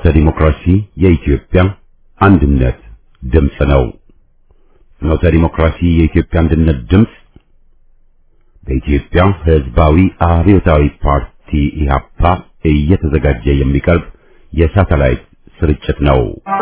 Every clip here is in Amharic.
ፍኖተ ዲሞክራሲ የኢትዮጵያ አንድነት ድምፅ ነው። ፍኖተ ዲሞክራሲ የኢትዮጵያ አንድነት ድምፅ በኢትዮጵያ ሕዝባዊ አብዮታዊ ፓርቲ ኢህአፓ እየተዘጋጀ የሚቀርብ የሳተላይት ስርጭት ነው።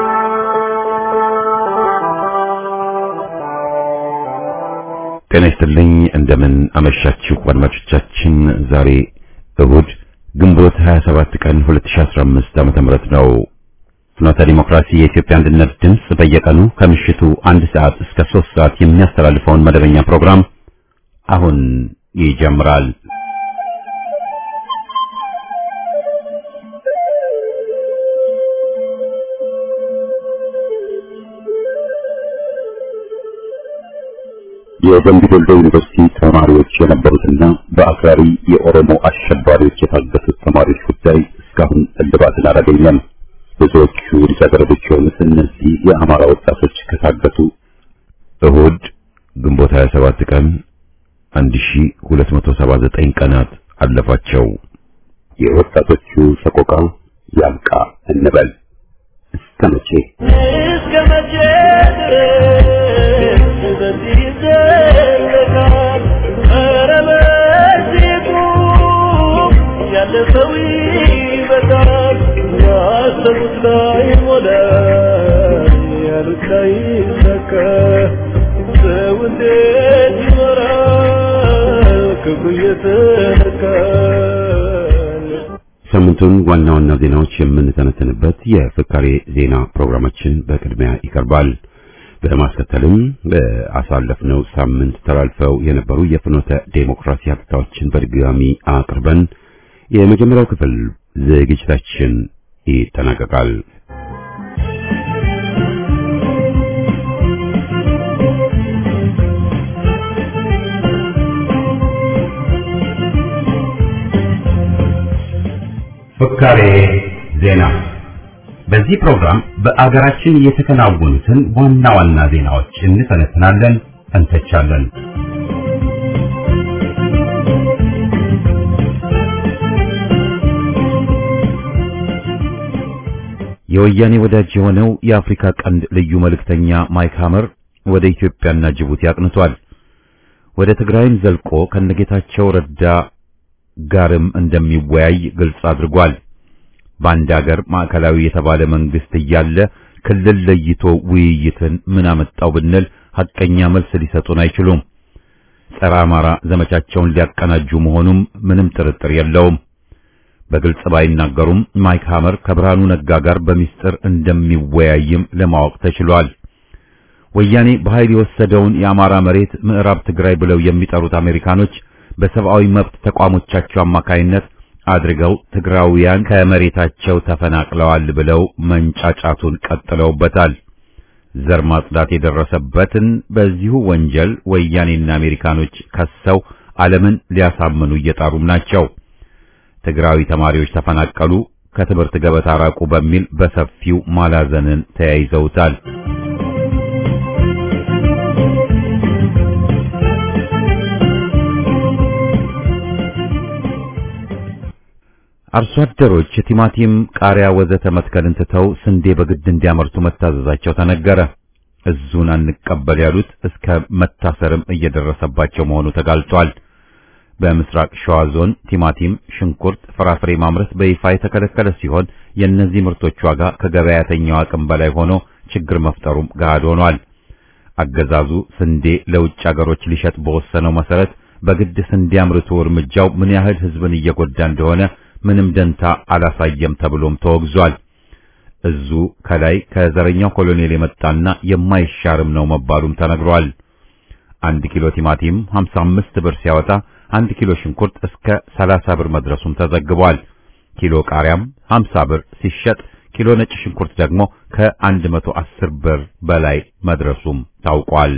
ጤና ይስጥልኝ። እንደምን አመሻችሁ አድማጮቻችን። ዛሬ እሁድ ግንቦት 27 ቀን 2015 ዓመተ ምህረት ነው። ፍኖተ ዲሞክራሲ የኢትዮጵያ አንድነት ድምፅ በየቀኑ ከምሽቱ አንድ ሰዓት እስከ 3 ሰዓት የሚያስተላልፈውን መደበኛ ፕሮግራም አሁን ይጀምራል። የደምቢ ዶሎ ዩኒቨርሲቲ ተማሪዎች የነበሩትና በአክራሪ የኦሮሞ አሸባሪዎች የታገቱት ተማሪዎች ጉዳይ እስካሁን እልባትን አላገኘም። ብዙዎቹ ልጃገረዶች የሆኑት እነዚህ የአማራ ወጣቶች ከታገቱ እሁድ ግንቦት 27 ቀን 1279 ቀናት አለፋቸው። የወጣቶቹ ሰቆቃ ያብቃ እንበል። እስከ መቼ እስከ መቼ ድረስ በዚህ ይዘለቃል? ኧረ በዚህ ቁም፣ ያለፈው ይበቃል። ያሰቡት ላይ ሞላ፣ ያሉት ላይ ይሳካ። ሰው እንዴት ይኖራል ክብሩ እየተነካ? ሳምንቱን ዋና ዋና ዜናዎች የምንተነተንበት የፍካሬ ዜና ፕሮግራማችን በቅድሚያ ይቀርባል። በማስከተልም በአሳለፍነው ሳምንት ተላልፈው የነበሩ የፍኖተ ዴሞክራሲ ሀብታዎችን በድጋሚ አቅርበን የመጀመሪያው ክፍል ዝግጅታችን ይጠናቀቃል። ፍካሬ ዜና። በዚህ ፕሮግራም በአገራችን የተከናወኑትን ዋና ዋና ዜናዎች እንተነትናለን፣ እንተቻለን። የወያኔ ወዳጅ የሆነው የአፍሪካ ቀንድ ልዩ መልእክተኛ ማይክ ሀመር ወደ ኢትዮጵያና ጅቡቲ አቅንቷል። ወደ ትግራይም ዘልቆ ከነጌታቸው ረዳ ጋርም እንደሚወያይ ግልጽ አድርጓል። በአንድ ሀገር ማዕከላዊ የተባለ መንግስት እያለ ክልል ለይቶ ውይይትን ምን አመጣው ብንል ሐቀኛ መልስ ሊሰጡን አይችሉም። ጸረ አማራ ዘመቻቸውን ሊያቀናጁ መሆኑም ምንም ጥርጥር የለውም። በግልጽ ባይናገሩም ማይክ ሀመር ከብርሃኑ ነጋ ጋር በሚስጥር እንደሚወያይም ለማወቅ ተችሏል። ወያኔ በኃይል የወሰደውን የአማራ መሬት ምዕራብ ትግራይ ብለው የሚጠሩት አሜሪካኖች በሰብአዊ መብት ተቋሞቻቸው አማካይነት አድርገው ትግራውያን ከመሬታቸው ተፈናቅለዋል ብለው መንጫጫቱን ቀጥለውበታል። ዘር ማጽዳት የደረሰበትን በዚሁ ወንጀል ወያኔና አሜሪካኖች ከሰው ዓለምን ሊያሳምኑ እየጣሩም ናቸው። ትግራዊ ተማሪዎች ተፈናቀሉ፣ ከትምህርት ገበታ ራቁ በሚል በሰፊው ማላዘንን ተያይዘውታል። አርሶ አደሮች ቲማቲም፣ ቃሪያ ወዘተ መትከልን ትተው ስንዴ በግድ እንዲያመርቱ መታዘዛቸው ተነገረ። እዙን አንቀበል ያሉት እስከ መታሰርም እየደረሰባቸው መሆኑ ተጋልጧል። በምስራቅ ሸዋ ዞን ቲማቲም፣ ሽንኩርት፣ ፍራፍሬ ማምረት በይፋ የተከለከለ ሲሆን የእነዚህ ምርቶች ዋጋ ከገበያተኛው አቅም በላይ ሆኖ ችግር መፍጠሩም ገሃድ ሆኗል። አገዛዙ ስንዴ ለውጭ አገሮች ሊሸጥ በወሰነው መሰረት በግድ ስንዴ አምርቶ እርምጃው ምን ያህል ሕዝብን እየጎዳ እንደሆነ ምንም ደንታ አላሳየም ተብሎም ተወግዟል። እዙ ከላይ ከዘረኛው ኮሎኔል የመጣና የማይሻርም ነው መባሉም ተነግሯል። አንድ ኪሎ ቲማቲም 55 ብር ሲያወጣ አንድ ኪሎ ሽንኩርት እስከ 30 ብር መድረሱም ተዘግቧል። ኪሎ ቃሪያም 50 ብር ሲሸጥ ኪሎ ነጭ ሽንኩርት ደግሞ ከ110 ብር በላይ መድረሱም ታውቋል።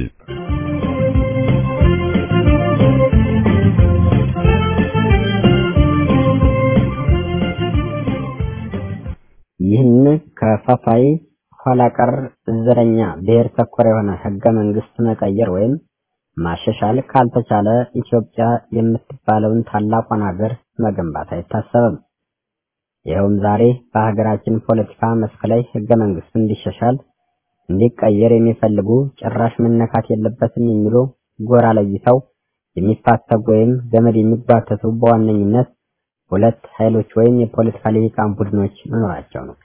ይህን ከፋፋይ ኋላ ቀር ዘረኛ ብሔር ተኮር የሆነ ህገ መንግስት መቀየር ወይም ማሻሻል ካልተቻለ ኢትዮጵያ የምትባለውን ታላቋን ሀገር መገንባት አይታሰብም። ይኸውም ዛሬ በሀገራችን ፖለቲካ መስክ ላይ ህገ መንግስቱ እንዲሻሻል እንዲቀየር የሚፈልጉ ጭራሽ መነካት የለበትም የሚሉ ጎራ ለይተው የሚፋተጉ ወይም ገመድ የሚጓተቱ በዋነኝነት ሁለት ኃይሎች ወይም የፖለቲካ ልሂቃን ቡድኖች መኖራቸው ነው።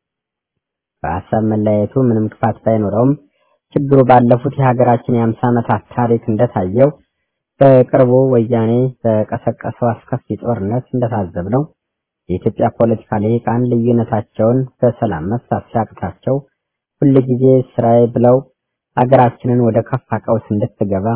በሀሳብ መለያየቱ ምንም ክፋት ባይኖረውም ችግሩ ባለፉት የሀገራችን የአምሳ ዓመታት ታሪክ እንደታየው በቅርቡ ወያኔ በቀሰቀሰው አስከፊ ጦርነት እንደታዘብነው የኢትዮጵያ ፖለቲካ ልሂቃን ልዩነታቸውን በሰላም መፍታት ሲያቅታቸው ሁልጊዜ ስራዬ ብለው ሀገራችንን ወደ ከፋ ቀውስ እንድትገባ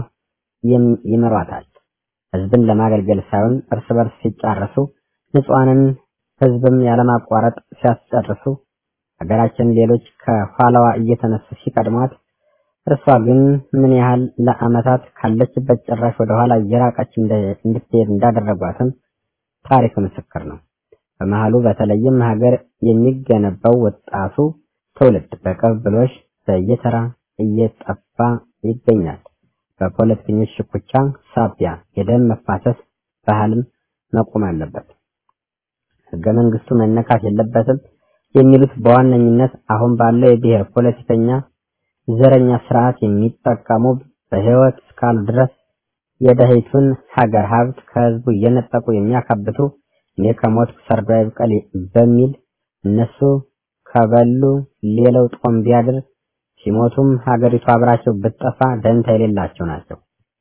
ይመሯታል። ህዝብን ለማገልገል ሳይሆን እርስ በርስ ሲጫረሱ፣ ንጹሐንን ህዝብም ያለማቋረጥ ሲያስጨርሱ፣ ሀገራችን ሌሎች ከኋላዋ እየተነሱ ሲቀድሟት፣ እርሷ ግን ምን ያህል ለአመታት ካለችበት ጭራሽ ወደ ኋላ እየራቀች እንድትሄድ እንዳደረጓትም ታሪክ ምስክር ነው። በመሃሉ በተለይም ሀገር የሚገነባው ወጣቱ ትውልድ በቅብብሎሽ በየተራ እየጠፋ ይገኛል። በፖለቲከኞች ሽኩቻ ሳቢያ የደም መፋሰስ ባህልም መቆም አለበት። ህገ መንግስቱ መነካት የለበትም የሚሉት በዋነኝነት አሁን ባለው የብሔር ፖለቲከኛ ዘረኛ ስርዓት የሚጠቀሙ በህይወት እስካሉ ድረስ የደህይቱን ሀገር ሀብት ከህዝቡ እየነጠቁ የሚያካብቱ እኔ ከሞትኩ ሰርዶ አይብቀል በሚል እነሱ ከበሉ ሌላው ጦም ቢያድር ሲሞቱም ሀገሪቱ አብራቸው ብትጠፋ ደንታ የሌላቸው ናቸው።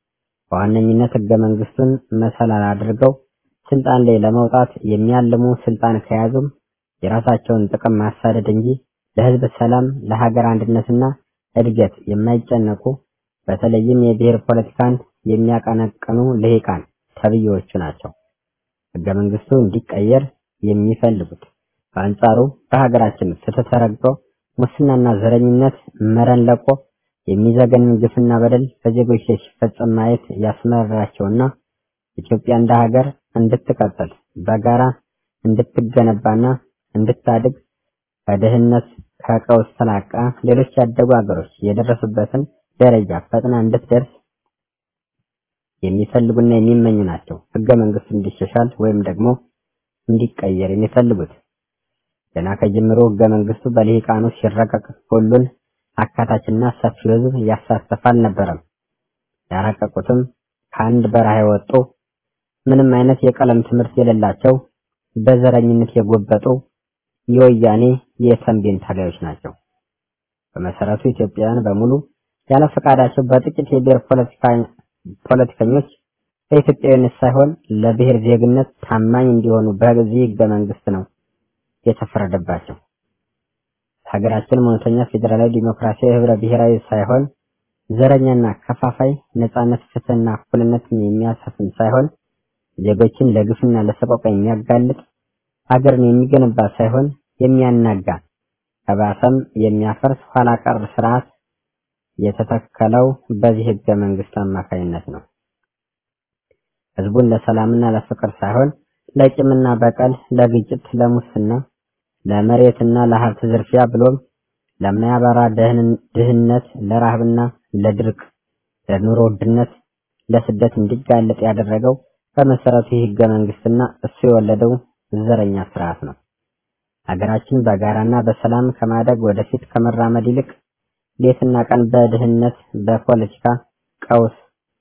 በዋነኝነት ህገ መንግስቱን መሰላል አድርገው ስልጣን ላይ ለመውጣት የሚያልሙ ስልጣን ከያዙም የራሳቸውን ጥቅም ማሳደድ እንጂ ለህዝብ ሰላም፣ ለሀገር አንድነትና እድገት የማይጨነቁ በተለይም የብሔር ፖለቲካን የሚያቀነቅኑ ልሂቃን ተብዬዎቹ ናቸው ህገ መንግስቱ እንዲቀየር የሚፈልጉት። በአንጻሩ በሀገራችን ፍትህ ተረግጦ ሙስናና ዘረኝነት መረን ለቆ የሚዘገንን ግፍና በደል በዜጎች ላይ ሲፈጸም ማየት ያስመረራቸውና ኢትዮጵያ እንደ ሀገር እንድትቀጥል በጋራ እንድትገነባና እንድታድግ ከድህነት ከቀውስ ተላቃ ሌሎች ያደጉ ሀገሮች የደረሱበትን ደረጃ ፈጥና እንድትደርስ የሚፈልጉና የሚመኙ ናቸው። ህገ መንግስቱ እንዲሻሻል ወይም ደግሞ እንዲቀየር የሚፈልጉት ገና ከጅምሮ ህገ መንግስቱ በልሂቃኑ ሲረቀቅ ሁሉን አካታችና ሰፊው ህዝብ ያሳተፈ አልነበረም። ያረቀቁትም ከአንድ በረሃ የወጡ ምንም አይነት የቀለም ትምህርት የሌላቸው በዘረኝነት የጎበጡ የወያኔ የተንቤን ታጋዮች ናቸው። በመሰረቱ ኢትዮጵያውያን በሙሉ ያለ ፈቃዳቸው በጥቂት የብሔር ፖለቲከኞች በኢትዮጵያዊነት ሳይሆን ለብሔር ዜግነት ታማኝ እንዲሆኑ በዚህ ህገ መንግስት ነው የተፈረደባቸው። ሀገራችን እውነተኛ ፌዴራላዊ ዲሞክራሲያዊ ህብረ ብሔራዊ ሳይሆን ዘረኛና ከፋፋይ ነጻነት፣ ፍትህና እኩልነትን የሚያሰፍን ሳይሆን ዜጎችን ለግፍና ለሰቆቃ የሚያጋልጥ ሀገርን የሚገነባ ሳይሆን የሚያናጋ ከባሰም የሚያፈርስ ኋላ ቀር ስርዓት የተተከለው በዚህ ህገ መንግስት አማካኝነት ነው። ህዝቡን ለሰላምና ለፍቅር ሳይሆን ለቂምና በቀል፣ ለግጭት፣ ለሙስና፣ ለመሬትና ለሀብት ዝርፊያ ብሎም ለማያበራ ድህነት፣ ለረሃብና ለድርቅ፣ ለኑሮ ውድነት፣ ለስደት እንዲጋለጥ ያደረገው በመሰረቱ ይህ ህገ መንግስትና እሱ የወለደው ዘረኛ ስርዓት ነው። ሀገራችን በጋራና በሰላም ከማደግ ወደፊት ከመራመድ ይልቅ ሌትና ቀን በድህነት በፖለቲካ ቀውስ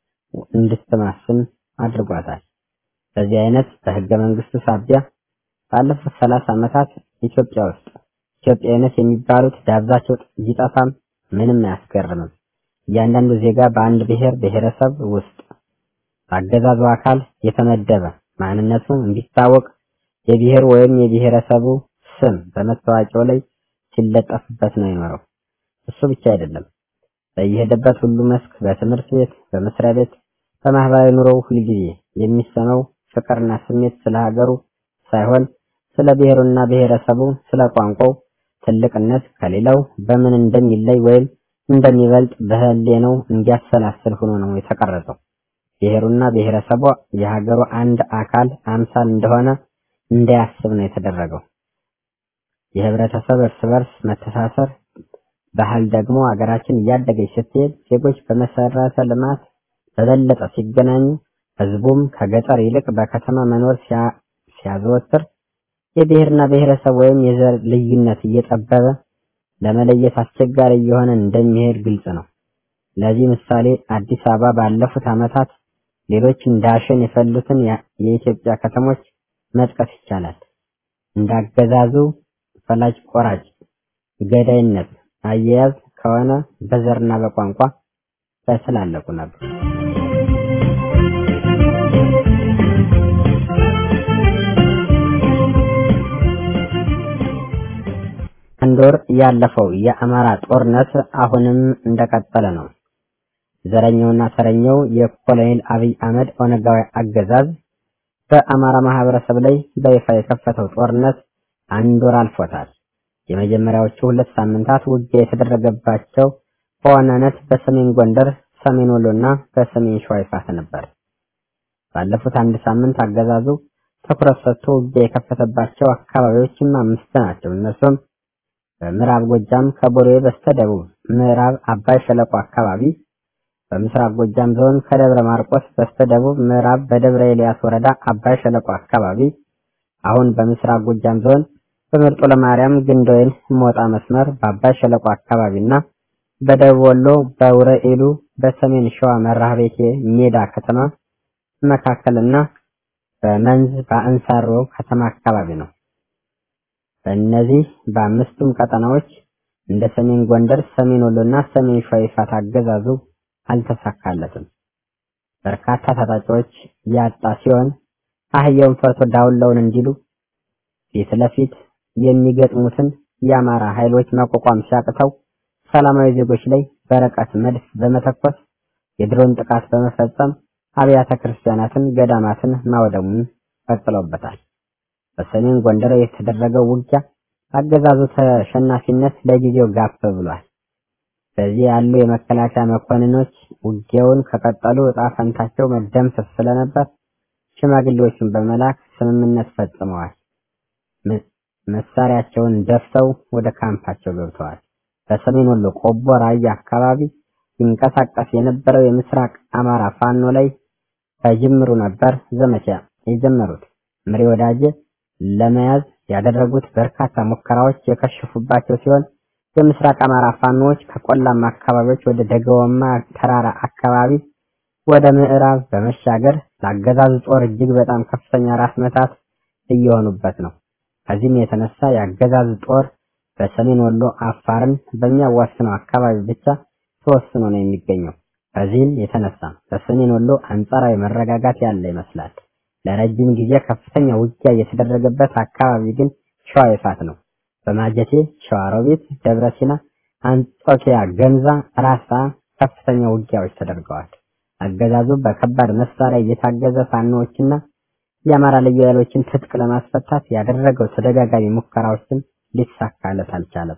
እንድትማስን አድርጓታል። በዚህ አይነት በህገ መንግስቱ ሳቢያ ባለፉት ሰላሳ ዓመታት ኢትዮጵያ ውስጥ ኢትዮጵያዊነት የሚባሉት ዳብዛቸው ቢጠፋም ምንም አያስገርምም። እያንዳንዱ ዜጋ በአንድ ብሔር ብሔረሰብ ውስጥ በአገዛዙ አካል የተመደበ ማንነቱ እንዲታወቅ የብሔሩ ወይም የብሔረሰቡ ስም በመታወቂያው ላይ ሲለጠፍበት ነው የኖረው። እሱ ብቻ አይደለም። በየሄደበት ሁሉ መስክ፣ በትምህርት ቤት፣ በመስሪያ ቤት፣ በማህበራዊ ኑሮው ሁልጊዜ የሚሰማው ፍቅርና ስሜት ስለ ሀገሩ ሳይሆን ስለ ብሔሩና ብሔረሰቡ፣ ስለ ቋንቋው ትልቅነት ከሌላው በምን እንደሚለይ ወይም እንደሚበልጥ በህሊናው እንዲያሰላስል ሆኖ ነው የተቀረጸው። ብሔሩና ብሔረሰቡ የሀገሩ አንድ አካል አምሳል እንደሆነ እንዳያስብ ነው የተደረገው። የህብረተሰብ እርስ በርስ መተሳሰር ባህል ደግሞ ሀገራችን እያደገች ስትሄድ ዜጎች በመሰረተ ልማት በበለጠ ሲገናኙ ህዝቡም ከገጠር ይልቅ በከተማ መኖር ሲያዘወትር የብሔርና ብሔረሰብ ወይም የዘር ልዩነት እየጠበበ ለመለየት አስቸጋሪ እየሆነ እንደሚሄድ ግልጽ ነው። ለዚህ ምሳሌ አዲስ አበባ ባለፉት ዓመታት ሌሎች እንዳሸን የፈሉትን የኢትዮጵያ ከተሞች መጥቀስ ይቻላል። እንዳገዛዙ ፈላጭ ቆራጭ ገዳይነት አያያዝ ከሆነ በዘርና በቋንቋ ተስላለቁ ነበር። አንድ ወር ያለፈው የአማራ ጦርነት አሁንም እንደቀጠለ ነው። ዘረኛውና ተረኛው የኮሎኔል አብይ አህመድ ኦነጋዊ አገዛዝ በአማራ ማህበረሰብ ላይ በይፋ የከፈተው ጦርነት አንድ ወር አልፎታል። የመጀመሪያዎቹ ሁለት ሳምንታት ውጊያ የተደረገባቸው በዋናነት በሰሜን ጎንደር፣ ሰሜን ወሎና በሰሜን ሸዋ ይፋት ነበር። ባለፉት አንድ ሳምንት አገዛዙ ትኩረት ሰጥቶ ውጊያ የከፈተባቸው አካባቢዎችም አምስት ናቸው። እነሱም በምዕራብ ጎጃም ከቦሌ በስተደቡብ ምዕራብ አባይ ሸለቆ አካባቢ፣ በምስራቅ ጎጃም ዞን ከደብረ ማርቆስ በስተደቡብ ምዕራብ በደብረ ኤልያስ ወረዳ አባይ ሸለቆ አካባቢ፣ አሁን በምስራቅ ጎጃም ዞን በምርጦ ለማርያም ግንዶይን ሞጣ መስመር በአባይ ሸለቆ አካባቢና በደቡብ ወሎ በውረኢሉ በሰሜን ሸዋ መራቤቴ ሜዳ ከተማ መካከልና በመንዝ በአንሳሮ ከተማ አካባቢ ነው። በእነዚህ በአምስቱም ቀጠናዎች እንደ ሰሜን ጎንደር፣ ሰሜን ወሎና ሰሜን ሸዋ ይፋት አገዛዙ አልተሳካለትም። በርካታ ታጣቂዎች ያጣ ሲሆን አህያውን ፈርቶ ዳውላውን እንዲሉ ፊት ለፊት የሚገጥሙትን የአማራ ኃይሎች መቋቋም ሲያቅተው ሰላማዊ ዜጎች ላይ በርቀት መድፍ በመተኮስ የድሮን ጥቃት በመፈጸም አብያተ ክርስቲያናትን፣ ገዳማትን ማውደሙን ቀጥለውበታል። በሰሜን ጎንደር የተደረገው ውጊያ አገዛዙ ተሸናፊነት ለጊዜው ጋብ ብሏል። በዚህ ያሉ የመከላከያ መኮንኖች ውጊያውን ከቀጠሉ እጣ ፈንታቸው መደምሰስ ስለነበር ሽማግሌዎችን በመላክ ስምምነት ፈጽመዋል። መሳሪያቸውን ደፍተው ወደ ካምፓቸው ገብተዋል። በሰሜን ወሎ ቆቦ ራያ አካባቢ ሲንቀሳቀስ የነበረው የምስራቅ አማራ ፋኖ ላይ ከጅምሩ ነበር ዘመቻ የጀመሩት። ምሪ ወዳጄ ለመያዝ ያደረጉት በርካታ ሙከራዎች የከሸፉባቸው ሲሆን የምስራቅ አማራ ፋኖዎች ከቆላማ አካባቢዎች ወደ ደገወማ ተራራ አካባቢ ወደ ምዕራብ በመሻገር ለአገዛዙ ጦር እጅግ በጣም ከፍተኛ ራስ መታት እየሆኑበት ነው። ከዚህም የተነሳ የአገዛዙ ጦር በሰሜን ወሎ አፋርን በሚያዋስነው አካባቢ ብቻ ተወስኖ ነው የሚገኘው። ከዚህም የተነሳ በሰሜን ወሎ አንጻራዊ መረጋጋት ያለ ይመስላል። ለረጅም ጊዜ ከፍተኛ ውጊያ የተደረገበት አካባቢ ግን ሸዋ ይፋት ነው። በማጀቴ፣ ሸዋሮቢት፣ ደብረ ሲና፣ አንጾኪያ፣ ገምዛ፣ ራሳ ከፍተኛ ውጊያዎች ተደርገዋል። አገዛዙ በከባድ መሳሪያ እየታገዘ ፋኖዎችና የአማራ ልዩ ኃይሎችን ትጥቅ ለማስፈታት ያደረገው ተደጋጋሚ ሙከራዎችን ሊሳካለት አልቻለም።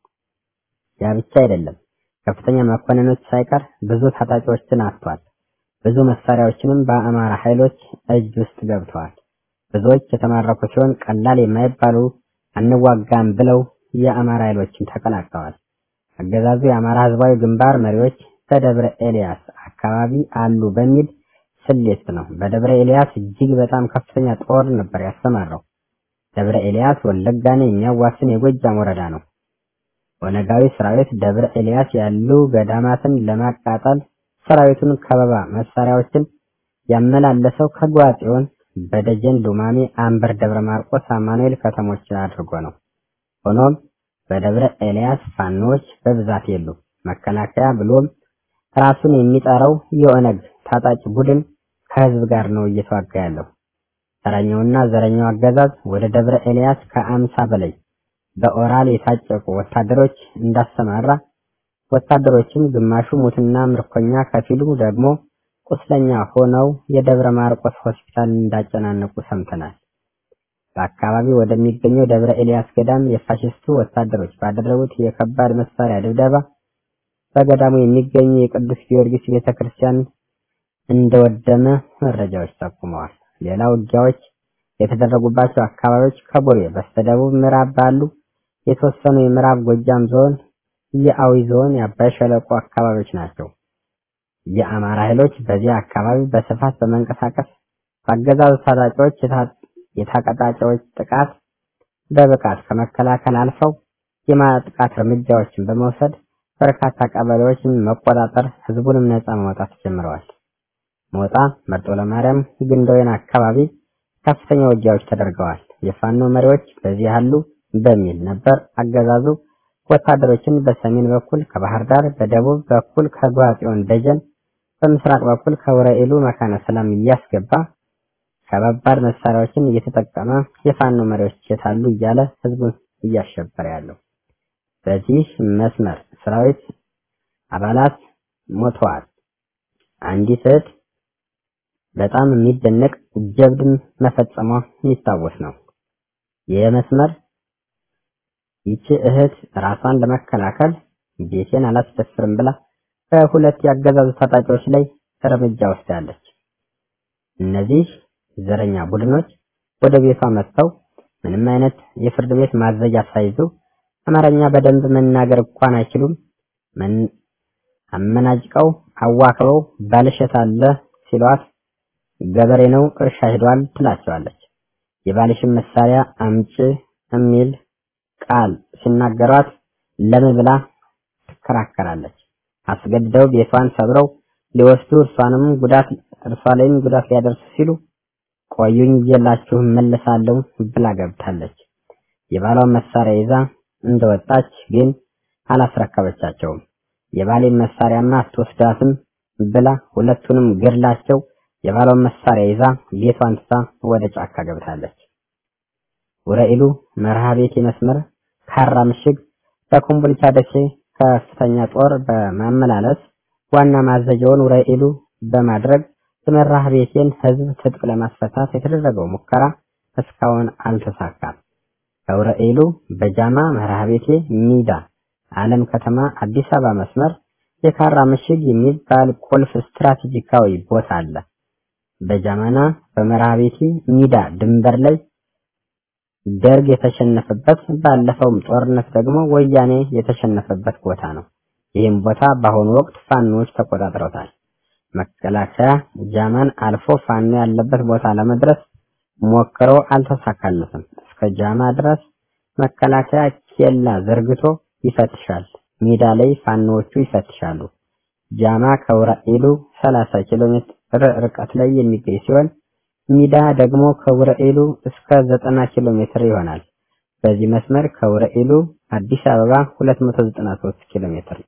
ያ ብቻ አይደለም። ከፍተኛ መኮንኖች ሳይቀር ብዙ ታጣቂዎችን አጥቷል። ብዙ መሳሪያዎችንም በአማራ ኃይሎች እጅ ውስጥ ገብተዋል። ብዙዎች የተማረኩ ሲሆን ቀላል የማይባሉ አንዋጋም ብለው የአማራ ኃይሎችን ተቀላቅለዋል። አገዛዙ የአማራ ህዝባዊ ግንባር መሪዎች በደብረ ኤልያስ አካባቢ አሉ በሚል ስሌት ነው። በደብረ ኤልያስ እጅግ በጣም ከፍተኛ ጦር ነበር ያሰማራው። ደብረ ኤልያስ ወለጋን የሚያዋስን የጎጃም ወረዳ ነው። ኦነጋዊ ሰራዊት ደብረ ኤልያስ ያሉ ገዳማትን ለማቃጠል ሰራዊቱን ከበባ መሳሪያዎችን ያመላለሰው ከጓጽዮን በደጀን ሉማሜ፣ አንበር፣ ደብረ ማርቆስ፣ አማኑኤል ከተሞችን አድርጎ ነው። ሆኖም በደብረ ኤልያስ ፋኖች በብዛት የሉ። መከላከያ ብሎም ራሱን የሚጠራው የኦነግ ታጣቂ ቡድን ከህዝብ ጋር ነው እየተዋጋ ያለው። ተረኛውና ዘረኛው አገዛዝ ወደ ደብረ ኤልያስ ከአምሳ በላይ በኦራል የታጨቁ ወታደሮች እንዳሰማራ ወታደሮችም ግማሹ ሙትና ምርኮኛ ከፊሉ ደግሞ ቁስለኛ ሆነው የደብረ ማርቆስ ሆስፒታል እንዳጨናነቁ ሰምተናል። በአካባቢው ወደሚገኘው ደብረ ኤልያስ ገዳም የፋሽስቱ ወታደሮች ባደረጉት የከባድ መሳሪያ ድብደባ በገዳሙ የሚገኙ የቅዱስ ጊዮርጊስ ቤተክርስቲያን እንደወደመ መረጃዎች ጠቁመዋል። ሌላ ውጊያዎች የተደረጉባቸው አካባቢዎች ከቦሌ በስተደቡብ ምዕራብ ባሉ የተወሰኑ የምዕራብ ጎጃም ዞን፣ የአዊ ዞን፣ የአባይ ሸለቆ አካባቢዎች ናቸው። የአማራ ኃይሎች በዚህ አካባቢ በስፋት በመንቀሳቀስ በአገዛዙ ታጣቂዎች የታቀጣጫዎች ጥቃት በብቃት ከመከላከል አልፈው የማጥቃት እርምጃዎችን በመውሰድ በርካታ ቀበሌዎችን መቆጣጠር፣ ህዝቡንም ነፃ ማውጣት ጀምረዋል። ሞጣ፣ መርጦ ለማርያም፣ ግንዶይን አካባቢ ከፍተኛ ውጊያዎች ተደርገዋል። የፋኖ መሪዎች በዚህ ያሉ በሚል ነበር አገዛዙ ወታደሮችን በሰሜን በኩል ከባህር ዳር፣ በደቡብ በኩል ከጓጽዮን ደጀን፣ በምስራቅ በኩል ከውረኢሉ መካነ ሰላም እያስገባ ከባባድ መሳሪያዎችን እየተጠቀመ የፋኖ መሪዎች የታሉ እያለ ህዝቡን እያሸበረ ያለው በዚህ መስመር ሰራዊት አባላት ሞተዋል። አንዲት እህት በጣም የሚደነቅ ጀብድም መፈጸሟ የሚታወስ ነው። ይህ መስመር ይቺ እህት ራሷን ለመከላከል ቤቴን አላስደፍርም ብላ በሁለት ያገዛዙ ታጣቂዎች ላይ እርምጃ ወስዳለች። እነዚህ ዘረኛ ቡድኖች ወደ ቤቷ መጥተው ምንም አይነት የፍርድ ቤት ማዘዣ ሳይዙ አማርኛ በደንብ መናገር እንኳን አይችሉም። አመናጭቀው አዋክበው ባልሸት አለ ሲሏት ገበሬ ነው እርሻ ሄዷል ትላቸዋለች። የባልሽን መሳሪያ አምጪ የሚል ቃል ሲናገሯት ለምን ብላ ትከራከራለች። አስገድደው ቤቷን ሰብረው ሊወስዱ እርሷንም ጉዳት እርሷ ላይም ጉዳት ሊያደርሱ ሲሉ ቆዩኝ እየላችሁ መለሳለሁ ብላ ገብታለች። የባሏን መሳሪያ ይዛ እንደወጣች ግን አላስረከበቻቸውም። የባሌን መሳሪያማ አትወስዳትም ብላ ሁለቱንም ገድላቸው የባሏን መሳሪያ ይዛ ቤቷን ትታ ወደ ጫካ ገብታለች። ውረኢሉ መርሃ ቤቴ መስመር ካራ ምሽግ በኮምቦልቻ ደሴ ከፍተኛ ጦር በማመላለስ ዋና ማዘዣውን ውረኢሉ በማድረግ የመራህ ቤቴን ህዝብ ትጥቅ ለማስፈታት የተደረገው ሙከራ እስካሁን አልተሳካም። ከውረኢሉ በጃማ መርሃ ቤቴ ሚዳ ዓለም ከተማ አዲስ አበባ መስመር የካራ ምሽግ የሚባል ቁልፍ ስትራቴጂካዊ ቦታ አለ። በጃማና በመርሃ ቤቴ ሚዳ ድንበር ላይ ደርግ የተሸነፈበት ባለፈውም ጦርነት ደግሞ ወያኔ የተሸነፈበት ቦታ ነው። ይህም ቦታ በአሁኑ ወቅት ፋኖዎች ተቆጣጥረውታል። መከላከያ ጃማን አልፎ ፋኖ ያለበት ቦታ ለመድረስ ሞክሮ አልተሳካለትም። እስከ ጃማ ድረስ መከላከያ ኬላ ዘርግቶ ይፈትሻል። ሜዳ ላይ ፋኖዎቹ ይፈትሻሉ። ጃማ ከውራኢሉ 30 ኪሎ ሜትር ርቀት ላይ የሚገኝ ሲሆን ሚዳ ደግሞ ከውረኢሉ እስከ 90 ኪሎ ሜትር ይሆናል። በዚህ መስመር ከውረኢሉ አዲስ አበባ 293 ኪሎ ሜትር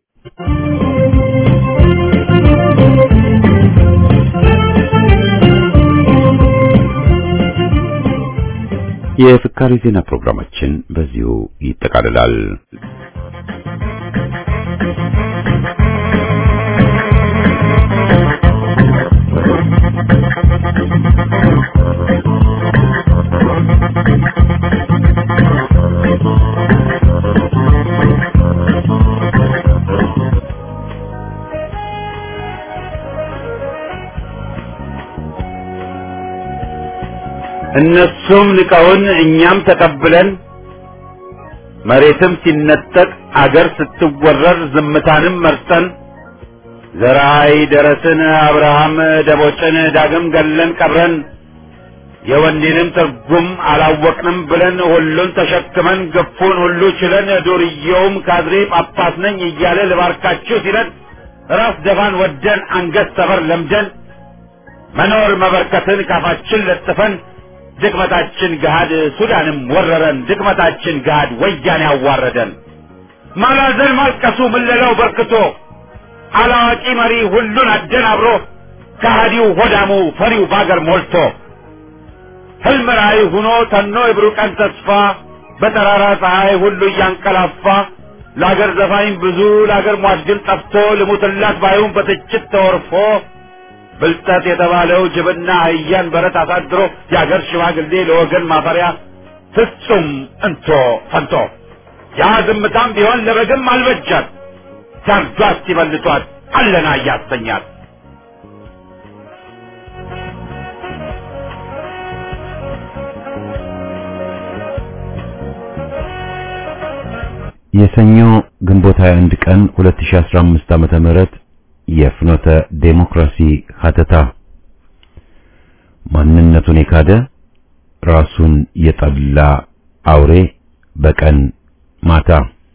የፍካሪ ዜና ፕሮግራማችን በዚሁ ይጠቃልላል። እነሱም ንቀውን እኛም ተቀብለን መሬትም ሲነጠቅ አገር ስትወረር ዝምታንም መርጠን ዘራይ ደረስን አብርሃም ደቦጭን ዳግም ገለን ቀብረን የወንዴንም ትርጉም አላወቅንም ብለን ሁሉን ተሸክመን ግፉን ሁሉ ችለን ዱርዬውም ካድሬ ጳጳስ ነኝ እያለ ልባርካችሁ ሲለን ራስ ደፋን ወደን አንገት ሰበር ለምደን መኖር መበርከትን ካፋችን ለጥፈን ድክመታችን ገሃድ ሱዳንም ወረረን ድክመታችን ገሃድ ወያኔ ያዋረደን ማላዘን ማልቀሱ ምለላው በርክቶ አላዋቂ መሪ ሁሉን አደናብሮ ከሃዲው ሆዳሙ ፈሪው ባገር ሞልቶ ህልም ራእይ ሁኖ ተኖ የብሩህ ቀን ተስፋ በጠራራ ፀሐይ ሁሉ እያንቀላፋ ለአገር ዘፋኝ ብዙ ለአገር ሟች ግን ጠፍቶ ልሙትላት ባዩን በትችት ተወርፎ ብልጠት የተባለው ጅብና አህያን በረት አሳድሮ የአገር ሽማግሌ ለወገን ማፈሪያ ፍጹም እንቶ ፈንቶ ያ ዝምታም ቢሆን ለበግም አልበጃት ሲያርዷት ሲበልቷት አለና እያሰኛት የሰኞ ግንቦት 21 ቀን 2015 ዓመተ ምህረት የፍኖተ ዴሞክራሲ ሀተታ ማንነቱን የካደ ራሱን የጠላ አውሬ በቀን ማታ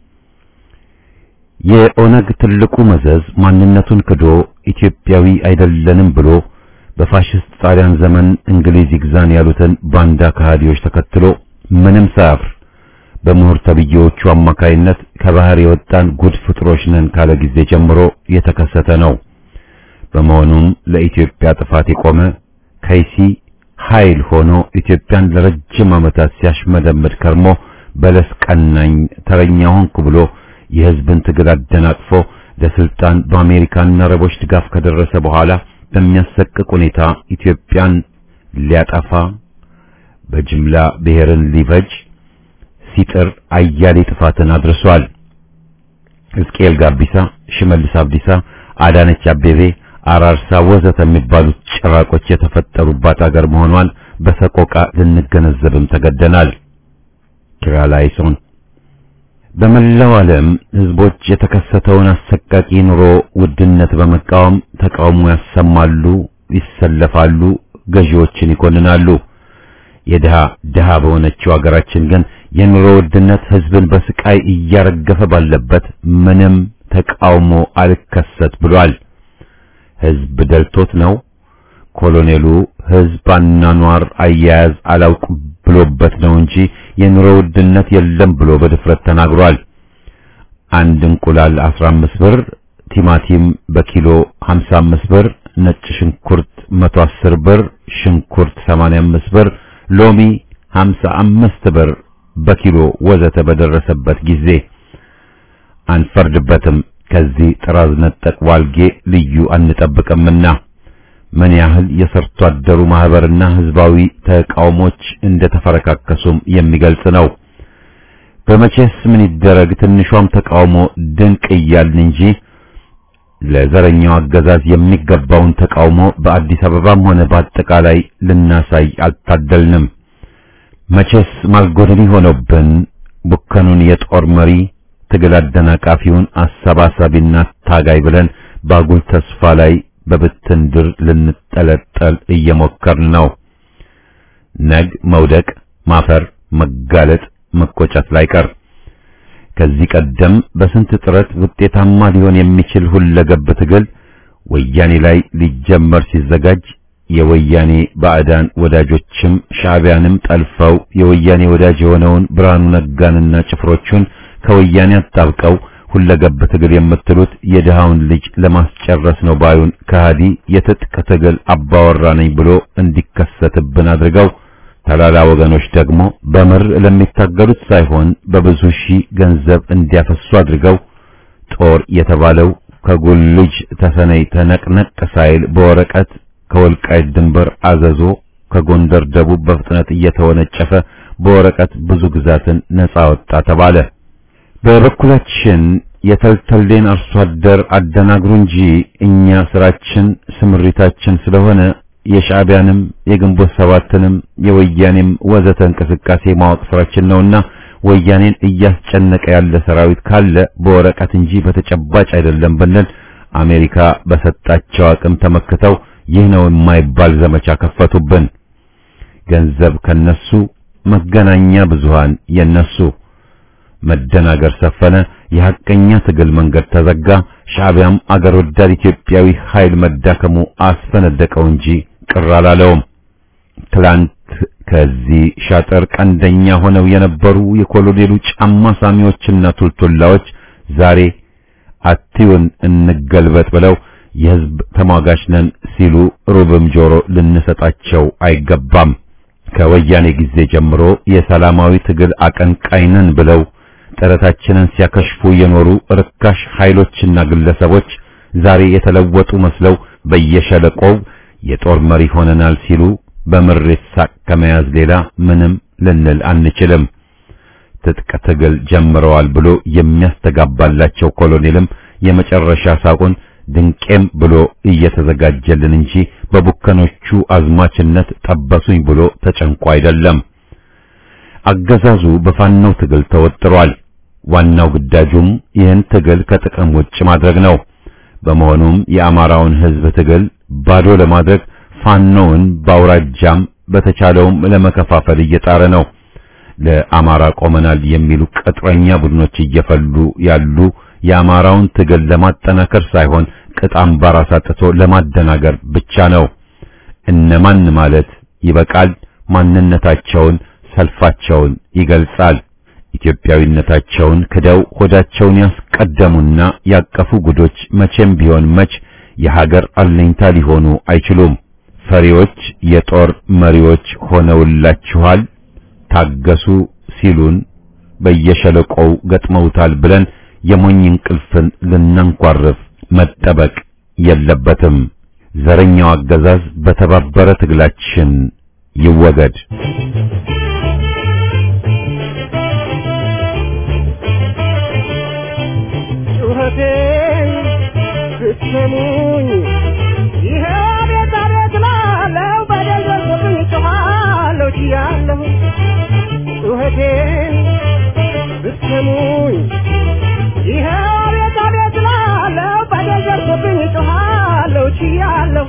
የኦነግ ትልቁ መዘዝ ማንነቱን ክዶ ኢትዮጵያዊ አይደለንም ብሎ በፋሽስት ጣሊያን ዘመን እንግሊዝ ይግዛን ያሉትን ባንዳ ከሃዲዎች ተከትሎ ምንም ሳያፍር በምሁር ተብዬዎቹ አማካይነት ከባህር የወጣን ጉድ ፍጥሮች ነን ካለ ጊዜ ጀምሮ የተከሰተ ነው። በመሆኑም ለኢትዮጵያ ጥፋት የቆመ ከይሲ ኃይል ሆኖ ኢትዮጵያን ለረጅም ዓመታት ሲያሽመደምድ ከርሞ በለስ ቀናኝ ተረኛ ሆንኩ ብሎ የሕዝብን ትግል አደናቅፎ ለስልጣን በአሜሪካና አረቦች ድጋፍ ከደረሰ በኋላ በሚያሰቅቅ ሁኔታ ኢትዮጵያን ሊያጠፋ በጅምላ ብሔርን ሊፈጅ ሲጥር አያሌ ጥፋትን አድርሷል። ሕዝቅኤል ጋቢሳ፣ ሽመልስ አብዲሳ፣ አዳነች አቤቤ፣ አራርሳ ወዘተ የሚባሉት ጭራቆች የተፈጠሩባት አገር መሆኗን በሰቆቃ ልንገነዘብም ተገደናል። ኪራላይሶን በመላው ዓለም ህዝቦች የተከሰተውን አሰቃቂ ኑሮ ውድነት በመቃወም ተቃውሞ ያሰማሉ፣ ይሰለፋሉ፣ ገዢዎችን ይኮንናሉ። የድሃ ድሃ በሆነችው አገራችን ግን የኑሮ ውድነት ህዝብን በስቃይ እያረገፈ ባለበት ምንም ተቃውሞ አልከሰት ብሏል። ህዝብ ደልቶት ነው። ኮሎኔሉ ህዝብ አኗኗር አያያዝ አላውቅ ብሎበት ነው እንጂ የኑሮ ውድነት የለም ብሎ በድፍረት ተናግሯል። አንድ እንቁላል 15 ብር፣ ቲማቲም በኪሎ 55 ብር፣ ነጭ ሽንኩርት 110 ብር፣ ሽንኩርት 85 ብር፣ ሎሚ 55 ብር በኪሎ ወዘተ በደረሰበት ጊዜ አንፈርድበትም። ከዚህ ጥራዝ ነጠቅ ዋልጌ ልዩ አንጠብቅምና ምን ያህል የሰርቶ አደሩ ማህበርና ህዝባዊ ተቃውሞች እንደተፈረካከሱም የሚገልጽ ነው። በመቼስ ምን ይደረግ ትንሿም ተቃውሞ ድንቅ እያልን እንጂ ለዘረኛው አገዛዝ የሚገባውን ተቃውሞ በአዲስ አበባም ሆነ በአጠቃላይ ልናሳይ አልታደልንም። መቼስ ማልጎደኒ ሆኖብን ቡከኑን የጦር መሪ ትግል አደናቃፊውን አሰባሳቢና ታጋይ ብለን ባጉል ተስፋ ላይ በብትን ድር ልንጠለጠል እየሞከርን ነው። ነግ መውደቅ፣ ማፈር፣ መጋለጥ፣ መቆጨት ላይ ቀር ከዚህ ቀደም በስንት ጥረት ውጤታማ ሊሆን የሚችል ሁለገብ ትግል ወያኔ ላይ ሊጀመር ሲዘጋጅ የወያኔ ባዕዳን ወዳጆችም ሻዕቢያንም ጠልፈው የወያኔ ወዳጅ የሆነውን ብርሃኑ ነጋንና ጭፍሮቹን ከወያኔ አጣብቀው ሁለገብ ትግል የምትሉት የድሃውን ልጅ ለማስጨረስ ነው ባዩን ከሃዲ የትጥቅ ትግል አባወራ ነኝ ብሎ እንዲከሰትብን አድርገው ተላላ ወገኖች ደግሞ በምር ለሚታገሉት ሳይሆን በብዙ ሺህ ገንዘብ እንዲያፈሱ አድርገው ጦር የተባለው ከጉልጅ ተሰነይ ተነቅነቅ ሳይል በወረቀት ከወልቃይት ድንበር አዘዞ ከጎንደር ደቡብ በፍጥነት እየተወነጨፈ በወረቀት ብዙ ግዛትን ነጻ ወጣ ተባለ። በበኩላችን የተልተሌን አርሶ አደር አደናግሩ እንጂ እኛ ስራችን ስምሪታችን ስለሆነ የሻዕቢያንም የግንቦት ሰባትንም የወያኔም ወዘተ እንቅስቃሴ ማወቅ ስራችን ነውና ወያኔን እያስጨነቀ ያለ ሰራዊት ካለ በወረቀት እንጂ በተጨባጭ አይደለም ብንል አሜሪካ በሰጣቸው አቅም ተመክተው ይህ ነው የማይባል ዘመቻ ከፈቱብን። ገንዘብ ከነሱ፣ መገናኛ ብዙሃን የነሱ መደናገር ሰፈነ። የሐቀኛ ትግል መንገድ ተዘጋ። ሻዕቢያም አገር ወዳድ ኢትዮጵያዊ ኃይል መዳከሙ አስፈነደቀው እንጂ ቅር አላለውም። ትላንት ከዚህ ሻጠር ቀንደኛ ሆነው የነበሩ የኮሎኔሉ ጫማ ሳሚዎችና ቱልቱላዎች ዛሬ አትዩን እንገልበጥ ብለው የሕዝብ ተሟጋች ነን ሲሉ ሩብም ጆሮ ልንሰጣቸው አይገባም። ከወያኔ ጊዜ ጀምሮ የሰላማዊ ትግል አቀንቃይ ነን ብለው ጥረታችንን ሲያከሽፉ የኖሩ ርካሽ ኃይሎችና ግለሰቦች ዛሬ የተለወጡ መስለው በየሸለቆው የጦር መሪ ሆነናል ሲሉ በምሬት ሳቅ ከመያዝ ሌላ ምንም ልንል አንችልም። ትጥቅ ትግል ጀምረዋል ብሎ የሚያስተጋባላቸው ኮሎኔልም የመጨረሻ ሳቁን ድንቄም ብሎ እየተዘጋጀልን እንጂ በቡከኖቹ አዝማችነት ጠበሱኝ ብሎ ተጨንቆ አይደለም። አገዛዙ በፋናው ትግል ተወጥሯል። ዋናው ግዳጁም ይህን ትግል ከጥቅም ውጭ ማድረግ ነው። በመሆኑም የአማራውን ሕዝብ ትግል ባዶ ለማድረግ ፋኖውን በአውራጃም በተቻለውም ለመከፋፈል እየጣረ ነው። ለአማራ ቆመናል የሚሉ ቅጥረኛ ቡድኖች እየፈሉ ያሉ የአማራውን ትግል ለማጠናከር ሳይሆን ቅጥ አምባር አሳጥቶ ለማደናገር ብቻ ነው። እነማን ማለት ይበቃል። ማንነታቸውን፣ ሰልፋቸውን ይገልጻል። ኢትዮጵያዊነታቸውን ክደው ሆዳቸውን ያስቀደሙና ያቀፉ ጉዶች መቼም ቢሆን መች የሀገር አለኝታ ሊሆኑ አይችሉም። ፈሪዎች የጦር መሪዎች ሆነውላችኋል፣ ታገሱ ሲሉን በየሸለቆው ገጥመውታል ብለን የሞኝ እንቅልፍን ልናንኳርፍ መጠበቅ የለበትም። ዘረኛው አገዛዝ በተባበረ ትግላችን ይወገድ። ጩኸቴን ብትሰሙኝ ይሄ ቤት አቤት ላለው በደል ደርሶብኝ ጮኻለሁ ችያለሁ ጩኸቴን ብትሰሙኝ ይሄ ቤት አቤት ላለው በደል ደርሶብኝ ጮኻለሁ ችያለሁ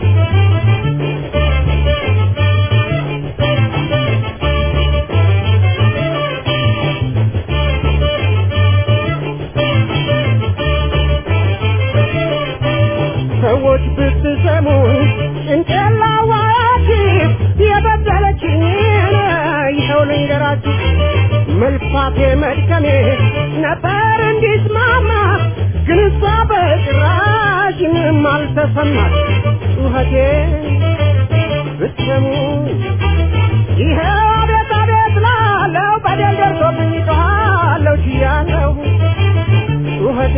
ሰዎች ብትሰሙኝ ጭንቅላዋያችሁ የበደለችኝ ይኸው ልንገራችሁ መልፋቴ መድከሜ ነበር እንዲስማማ ግን እሷ በጭራሽ ምንም አልተሰማት ጩኸቴ ብትሰሙኝ ይኸው አቤት አቤት ላለው በደል ደርሶብኝ ጮኻለሁ ችያለሁ ጩኸቴ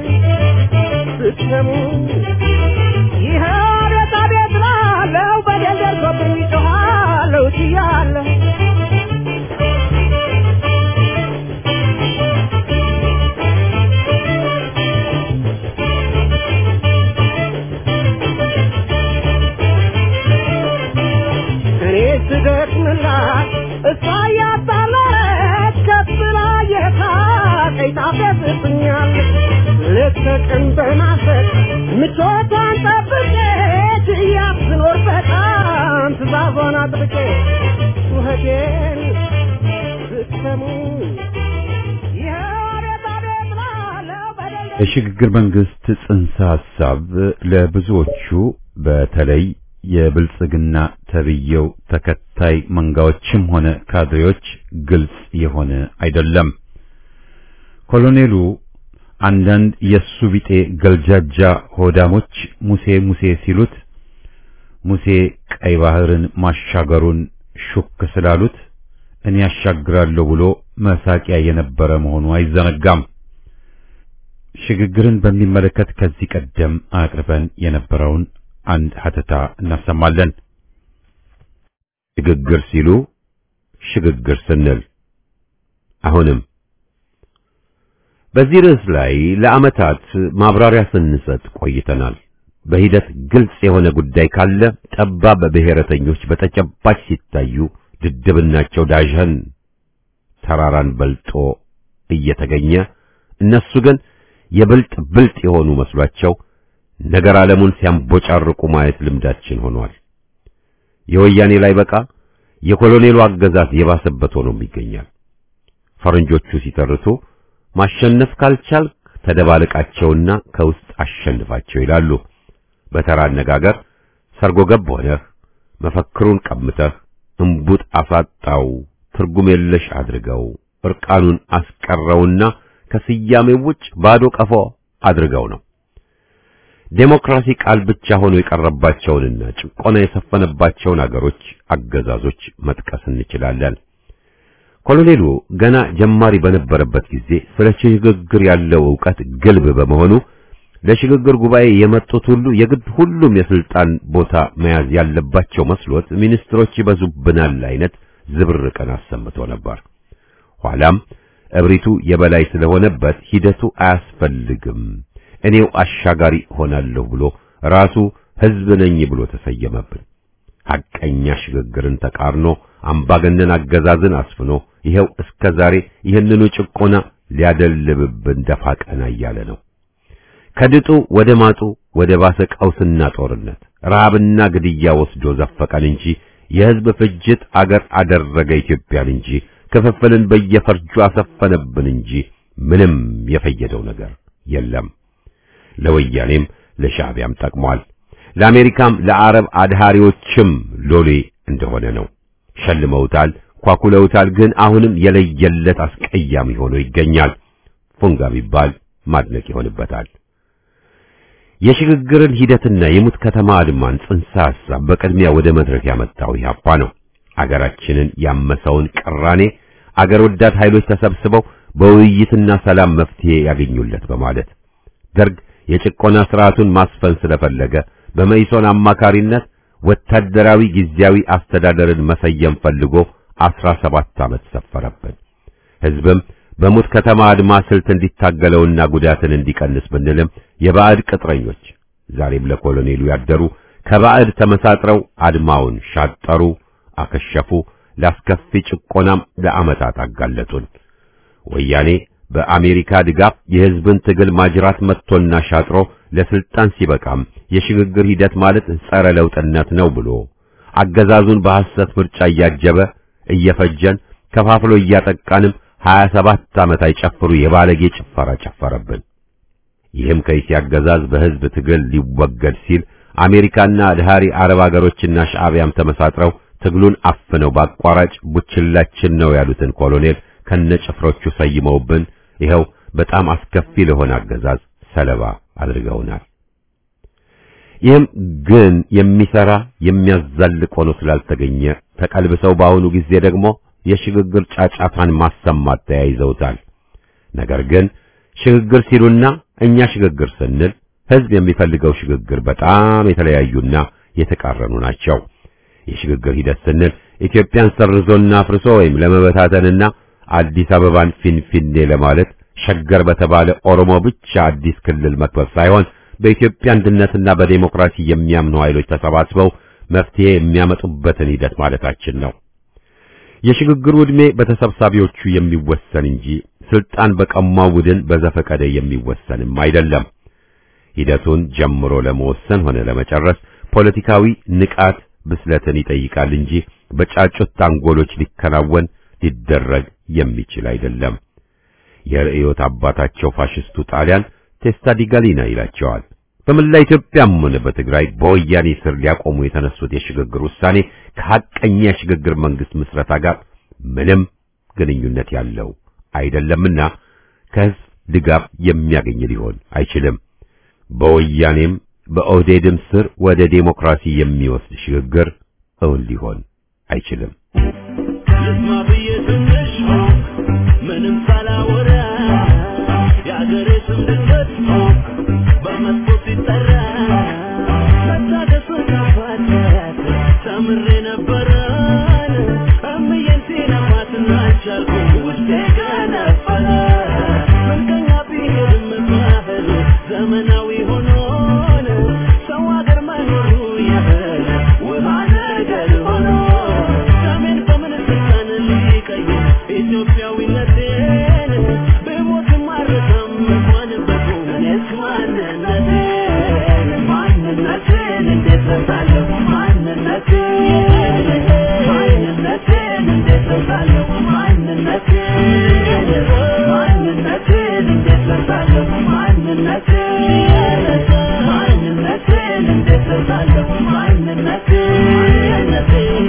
ብትሰሙ ይህ አቤት አቤት ላለው በደል ደርሶብኝ ጮኻለሁ ችያለሁ እኔ ስደክምላት እሷ እያጣለች ከፍ ብላ የሳቀኝ ታፌዝብኛለች ሌት ተቀን በማሰብ ምቾቷን ጠብቄ ትያት ስኖር በጣም ትእዛዟን አጥብቄ ጩኸቴን ብትሰሙ ይኸው አቤት አቤት ላለው በደል የሽግግር መንግስት ጽንሰ ሐሳብ ለብዙዎቹ በተለይ የብልጽግና ተብየው ተከታይ መንጋዎችም ሆነ ካድሬዎች ግልጽ የሆነ አይደለም። ኮሎኔሉ አንዳንድ የሱ ቢጤ ገልጃጃ ሆዳሞች ሙሴ ሙሴ ሲሉት ሙሴ ቀይ ባህርን ማሻገሩን ሹክ ስላሉት እኔ ያሻግራለሁ ብሎ መሳቂያ የነበረ መሆኑ አይዘነጋም። ሽግግርን በሚመለከት ከዚህ ቀደም አቅርበን የነበረውን አንድ ሀተታ እናሰማለን። ሽግግር ሲሉ ሽግግር ስንል አሁንም በዚህ ርዕስ ላይ ለዓመታት ማብራሪያ ስንሰጥ ቆይተናል። በሂደት ግልጽ የሆነ ጉዳይ ካለ ጠባብ ብሔረተኞች በተጨባጭ ሲታዩ ድድብናቸው ዳዥን ተራራን በልጦ እየተገኘ እነሱ ግን የብልጥ ብልጥ የሆኑ መስሏቸው ነገር ዓለሙን ሲያንቦጫርቁ ማየት ልምዳችን ሆኗል። የወያኔ ላይ በቃ የኮሎኔሉ አገዛዝ የባሰበት ሆኖም ይገኛል። ፈረንጆቹ ሲተርቱ ማሸነፍ ካልቻልክ ተደባልቃቸውና ከውስጥ አሸንፋቸው ይላሉ። በተራ አነጋገር ሰርጎ ገብ ሆነህ መፈክሩን ቀምተህ እምቡጥ አሳጣው፣ ትርጉም የለሽ አድርገው፣ እርቃኑን አስቀረውና ከስያሜው ውጭ ባዶ ቀፎ አድርገው ነው። ዴሞክራሲ ቃል ብቻ ሆኖ የቀረባቸውንና ጭቆና የሰፈነባቸውን አገሮች አገዛዞች መጥቀስ እንችላለን። ኮሎኔሉ ገና ጀማሪ በነበረበት ጊዜ ስለ ሽግግር ያለው ዕውቀት ግልብ በመሆኑ ለሽግግር ጉባኤ የመጡት ሁሉ የግድ ሁሉም የስልጣን ቦታ መያዝ ያለባቸው መስሎት ሚኒስትሮች ይበዙብናል አይነት ዝብርቅን አሰምቶ ነበር። ኋላም እብሪቱ የበላይ ስለሆነበት ሂደቱ አያስፈልግም፣ እኔው አሻጋሪ ሆናለሁ ብሎ ራሱ ሕዝብ ነኝ ብሎ ተሰየመብን። ሐቀኛ ሽግግርን ተቃርኖ አምባገነን አገዛዝን አስፍኖ ይኸው እስከ ዛሬ ይህንኑ ጭቆና ሊያደልብብን ደፋ ቀና እያለ ነው። ከድጡ ወደ ማጡ ወደ ባሰ ቀውስና ጦርነት ረሃብና ግድያ ወስዶ ዘፈቀን እንጂ የሕዝብ ፍጅት አገር አደረገ ኢትዮጵያን እንጂ ክፍፍልን በየፈርጁ አሰፈነብን እንጂ ምንም የፈየደው ነገር የለም። ለወያኔም ለሻዕቢያም ጠቅሟል። ለአሜሪካም ለአረብ አድሃሪዎችም ሎሌ እንደሆነ ነው። ሸልመውታል፣ ኳኩለውታል። ግን አሁንም የለየለት አስቀያሚ ሆኖ ይገኛል። ፉንጋ ቢባል ማድነቅ ይሆንበታል። የሽግግርን ሂደትና የሙት ከተማ አድማን ጽንሰ ሐሳብ በቅድሚያ ወደ መድረክ ያመጣው ኢህአፓ ነው። አገራችንን ያመሰውን ቅራኔ አገር ወዳድ ኃይሎች ተሰብስበው በውይይትና ሰላም መፍትሄ ያገኙለት በማለት ደርግ የጭቆና ስርዓቱን ማስፈን ስለፈለገ በመኢሶን አማካሪነት ወታደራዊ ጊዜያዊ አስተዳደርን መሰየም ፈልጎ አስራ ሰባት ዓመት ሰፈረብን። ሕዝብም በሙት ከተማ አድማ ስልት እንዲታገለውና ጉዳትን እንዲቀንስ ብንልም የባዕድ ቅጥረኞች ዛሬም ለኮሎኔሉ ያደሩ ከባዕድ ተመሳጥረው አድማውን ሻጠሩ፣ አከሸፉ። ላስከፊ ጭቆናም ለዓመታት አጋለጡን። ወያኔ በአሜሪካ ድጋፍ የሕዝብን ትግል ማጅራት መጥቶና ሻጥሮ ለስልጣን ሲበቃም የሽግግር ሂደት ማለት ጸረ ለውጥነት ነው ብሎ አገዛዙን በሐሰት ምርጫ እያጀበ እየፈጀን ከፋፍሎ እያጠቃንም ሀያ ሰባት ዓመት አይጨፍሩ የባለጌ ጭፈራ ጨፈረብን። ይህም ከይሲ አገዛዝ በሕዝብ ትግል ሊወገድ ሲል አሜሪካና አድሃሪ አረብ አገሮችና ሻዕቢያም ተመሳጥረው ትግሉን አፍነው በአቋራጭ ቡችላችን ነው ያሉትን ኮሎኔል ከነጭፍሮቹ ሰይመውብን ይኸው በጣም አስከፊ ለሆነ አገዛዝ ሰለባ አድርገውናል። ይህም ግን የሚሰራ የሚያዛልቅ ሆኖ ስላልተገኘ ተቀልብሰው በአሁኑ ጊዜ ደግሞ የሽግግር ጫጫታን ማሰማት ተያይዘውታል። ነገር ግን ሽግግር ሲሉና እኛ ሽግግር ስንል ሕዝብ የሚፈልገው ሽግግር በጣም የተለያዩና የተቃረኑ ናቸው። የሽግግር ሂደት ስንል ኢትዮጵያን ሰርዞና አፍርሶ ወይም ለመበታተንና አዲስ አበባን ፊንፊኔ ለማለት ሸገር በተባለ ኦሮሞ ብቻ አዲስ ክልል መክበብ ሳይሆን በኢትዮጵያ አንድነትና በዴሞክራሲ የሚያምኑ ኃይሎች ተሰባስበው መፍትሄ የሚያመጡበትን ሂደት ማለታችን ነው። የሽግግሩ ዕድሜ በተሰብሳቢዎቹ የሚወሰን እንጂ ስልጣን በቀማው ቡድን በዘፈቀደ የሚወሰንም አይደለም። ሂደቱን ጀምሮ ለመወሰን ሆነ ለመጨረስ ፖለቲካዊ ንቃት ብስለትን ይጠይቃል እንጂ በጫጩት ታንጎሎች ሊከናወን ሊደረግ የሚችል አይደለም። የርዕዮት አባታቸው ፋሽስቱ ጣሊያን ቴስታ ዲ ጋሊና ይላቸዋል። በመላ ኢትዮጵያም ሆነ በትግራይ በወያኔ ስር ሊያቆሙ የተነሱት የሽግግር ውሳኔ ከሐቀኛ የሽግግር መንግስት ምስረታ ጋር ምንም ግንኙነት ያለው አይደለምና ከሕዝብ ድጋፍ የሚያገኝ ሊሆን አይችልም። በወያኔም በኦህዴድም ስር ወደ ዴሞክራሲ የሚወስድ ሽግግር እውን ሊሆን አይችልም። ልስማ ብዬ ትንሽ ምንም ሳላወራ የአገሬ ስም ድንገት በመጥፎ ሲጠራ መታደስ ካፋለት ተምሬ ነበረን እምዬን ሲነፋትና አልቻልኩም ውስጤ ገነፈለ ምንቀኛ ቢሄድም ባህል ዘመናዊ ሆኖን ሰው አገር መኖሩ ያህል ውሃ ነገር ሆኖ ሰሜን በምን ስልጣን ሊቀይር ኢትዮጵያዊነቴን ብሞትም አልረሳም እንኳንበቱ እኔስ ማንነቴን ማንነቴን እንዴት ረሳለሁ ማንነቴን ማንነቴን እንዴት ረሳለሁ ማንነቴን ማንነቴን እንዴት ረሳለሁ ማንነቴን ማንነቴን እንዴት ረሳለሁ ማንነቴን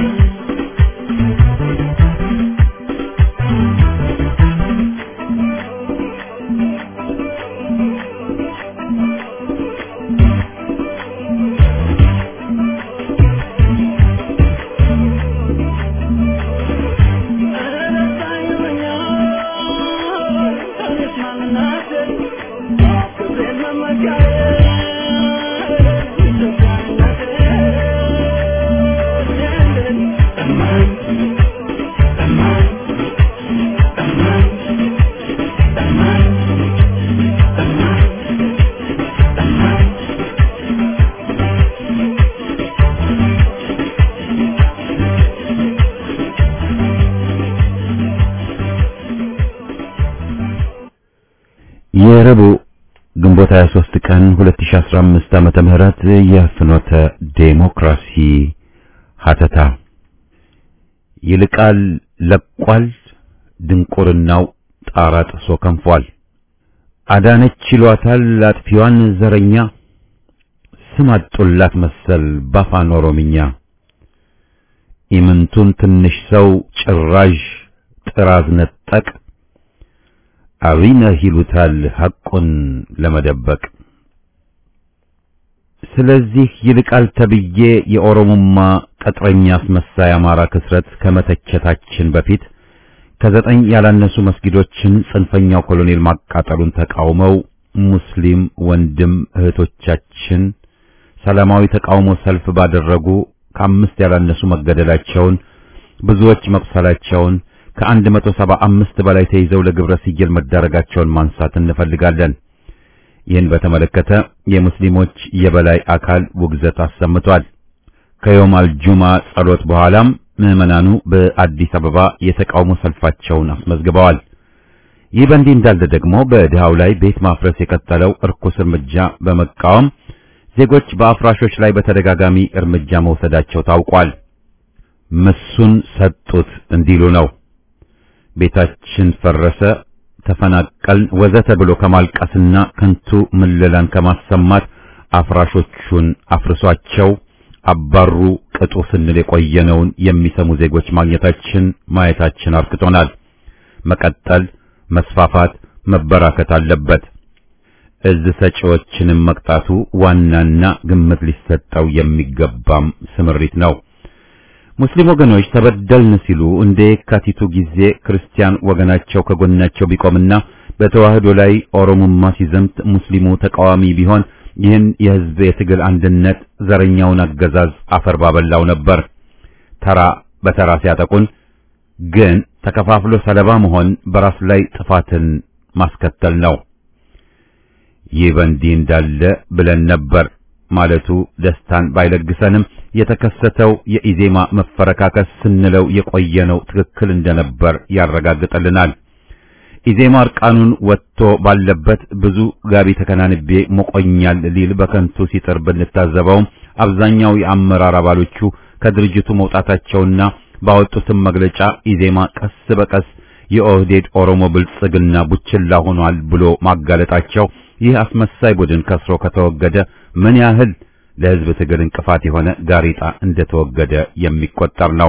የረቡዕ ግንቦት 23 ቀን 2015 ዓመተ ምህረት የፍኖተ ዴሞክራሲ ሀተታ ይልቃል ለቋል ድንቁርናው ጣራ ጥሶ ከንፏል። አዳነች ይሏታል አጥፊዋን ዘረኛ ስም አጡላት መሰል ባፋን ኦሮምኛ ኢምንቱን ትንሽ ሰው ጭራዥ ጥራዝ ነጠቅ አብይነህ ይሉታል ሐቁን ለመደበቅ። ስለዚህ ይልቃል ተብዬ የኦሮሞማ ቅጥረኛ አስመሳይ አማራ ክስረት ከመተቸታችን በፊት ከዘጠኝ ያላነሱ መስጊዶችን ጽንፈኛው ኮሎኔል ማቃጠሉን ተቃውመው ሙስሊም ወንድም እህቶቻችን ሰላማዊ ተቃውሞ ሰልፍ ባደረጉ ከአምስት ያላነሱ መገደላቸውን ብዙዎች መቁሰላቸውን ከአንድ መቶ ሰባ አምስት በላይ ተይዘው ለግብረ ስየል መዳረጋቸውን ማንሳት እንፈልጋለን። ይህን በተመለከተ የሙስሊሞች የበላይ አካል ውግዘት አሰምቷል። ከዮም አልጁማ ጸሎት በኋላም ምዕመናኑ በአዲስ አበባ የተቃውሞ ሰልፋቸውን አስመዝግበዋል። ይህ በእንዲህ እንዳለ ደግሞ በድሃው ላይ ቤት ማፍረስ የቀጠለው እርኩስ እርምጃ በመቃወም ዜጎች በአፍራሾች ላይ በተደጋጋሚ እርምጃ መውሰዳቸው ታውቋል። ምሱን ሰጡት እንዲሉ ነው። ቤታችን ፈረሰ፣ ተፈናቀልን፣ ወዘተ ብሎ ከማልቀስና ከንቱ ምለላን ከማሰማት አፍራሾቹን አፍርሷቸው አባሩ ቅጡ ስንል የቆየነውን የሚሰሙ ዜጎች ማግኘታችን ማየታችን አርክቶናል። መቀጠል፣ መስፋፋት፣ መበራከት አለበት። እዝ ሰጪዎችንም መቅጣቱ ዋናና ግምት ሊሰጠው የሚገባም ስምሪት ነው። ሙስሊም ወገኖች ተበደልን ሲሉ እንደ የካቲቱ ጊዜ ክርስቲያን ወገናቸው ከጎናቸው ቢቆምና በተዋህዶ ላይ ኦሮሞማ ሲዘምት ሙስሊሙ ተቃዋሚ ቢሆን ይህን የህዝብ የትግል አንድነት ዘረኛውን አገዛዝ አፈር ባበላው ነበር። ተራ በተራ ሲያጠቁን ግን ተከፋፍሎ ሰለባ መሆን በራስ ላይ ጥፋትን ማስከተል ነው። ይህ በእንዲህ እንዳለ ብለን ነበር ማለቱ ደስታን ባይለግሰንም የተከሰተው የኢዜማ መፈረካከስ ስንለው የቆየነው ትክክል እንደነበር ያረጋግጥልናል። ኢዜማ እርቃኑን ወጥቶ ባለበት ብዙ ጋቢ ተከናንቤ ሞቆኛል ሊል በከንቱ ሲጥር ብንታዘበውም አብዛኛው የአመራር አባሎቹ ከድርጅቱ መውጣታቸውና ባወጡትም መግለጫ ኢዜማ ቀስ በቀስ የኦህዴድ ኦሮሞ ብልጽግና ቡችላ ሆኗል ብሎ ማጋለጣቸው ይህ አስመሳይ ቡድን ከስሮ ከተወገደ ምን ያህል ለህዝብ ትግል እንቅፋት የሆነ ጋሬጣ እንደተወገደ የሚቆጠር ነው።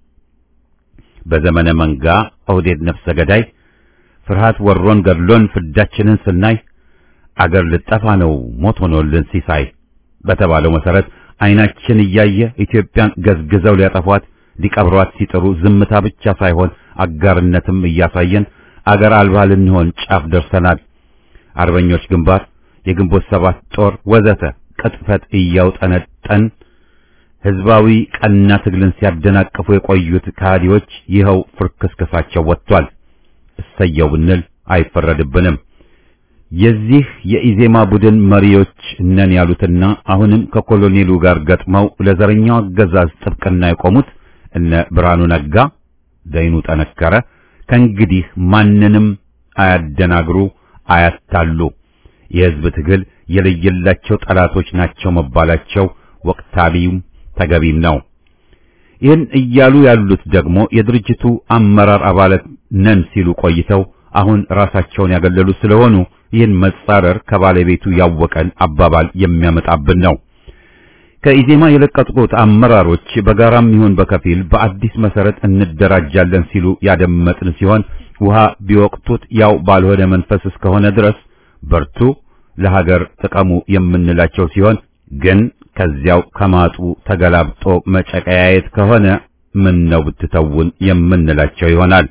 በዘመነ መንጋ ኦህዴድ ነፍሰ ገዳይ ፍርሃት ወሮን ገድሎን ፍዳችንን ስናይ አገር ልጠፋ ነው ሞት ሆኖልን ሲሳይ በተባለው መሰረት አይናችን እያየ ኢትዮጵያን ገዝግዘው ሊያጠፏት ሊቀብሯት ሲጥሩ ዝምታ ብቻ ሳይሆን አጋርነትም እያሳየን አገር አልባ ልንሆን ጫፍ ደርሰናል። አርበኞች ግንባር፣ የግንቦት ሰባት ጦር ወዘተ ቅጥፈት እያውጠነጠን ህዝባዊ ቀና ትግልን ሲያደናቅፉ የቆዩት ከሃዲዎች ይኸው ፍርክስክሳቸው ወጥቷል። እሰየው ብንል አይፈረድብንም። የዚህ የኢዜማ ቡድን መሪዎች ነን ያሉትና አሁንም ከኮሎኔሉ ጋር ገጥመው ለዘረኛው አገዛዝ ጥብቅና የቆሙት እነ ብርሃኑ ነጋ፣ ዘይኑ ጠነከረ ከእንግዲህ ማንንም አያደናግሩ፣ አያታሉ። የህዝብ ትግል የለየላቸው ጠላቶች ናቸው መባላቸው ወቅታዊም ተገቢም ነው። ይህን እያሉ ያሉት ደግሞ የድርጅቱ አመራር አባላት ነን ሲሉ ቆይተው አሁን ራሳቸውን ያገለሉ ስለሆኑ ይህን መጻረር ከባለቤቱ ያወቀን አባባል የሚያመጣብን ነው። ከኢዜማ የለቀቁት አመራሮች በጋራም ይሁን በከፊል በአዲስ መሰረት እንደራጃለን ሲሉ ያደመጥን ሲሆን ውሃ ቢወቅቱት ያው ባልሆነ መንፈስ እስከሆነ ድረስ በርቱ፣ ለሀገር ጥቀሙ የምንላቸው ሲሆን ግን ከዚያው ከማጡ ተገላብጦ መጨቀያየት ከሆነ ምን ነው ብትተውን የምንላቸው ይሆናል።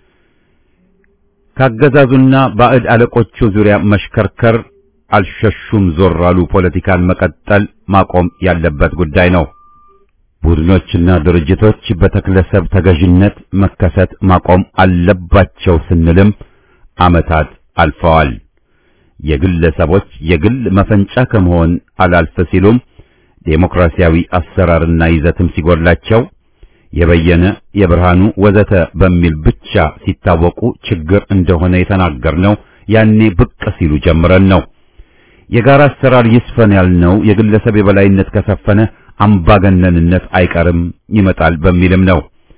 ካገዛዙና ባዕድ አለቆቹ ዙሪያ መሽከርከር አልሸሹም ዞር አሉ ፖለቲካን መቀጠል ማቆም ያለበት ጉዳይ ነው። ቡድኖችና ድርጅቶች በተክለሰብ ተገዥነት መከሰት ማቆም አለባቸው ስንልም ዓመታት አልፈዋል። የግለሰቦች የግል መፈንጫ ከመሆን አላልፍ ሲሉም ዴሞክራሲያዊ አሰራርና ይዘትም ሲጎድላቸው የበየነ የብርሃኑ ወዘተ በሚል ብቻ ሲታወቁ ችግር እንደሆነ የተናገርነው ያኔ ብቅ ሲሉ ጀምረን ነው። የጋራ አሰራር ይስፈን ያልነው የግለሰብ የበላይነት ከሰፈነ አምባገነንነት አይቀርም ይመጣል በሚልም ነው።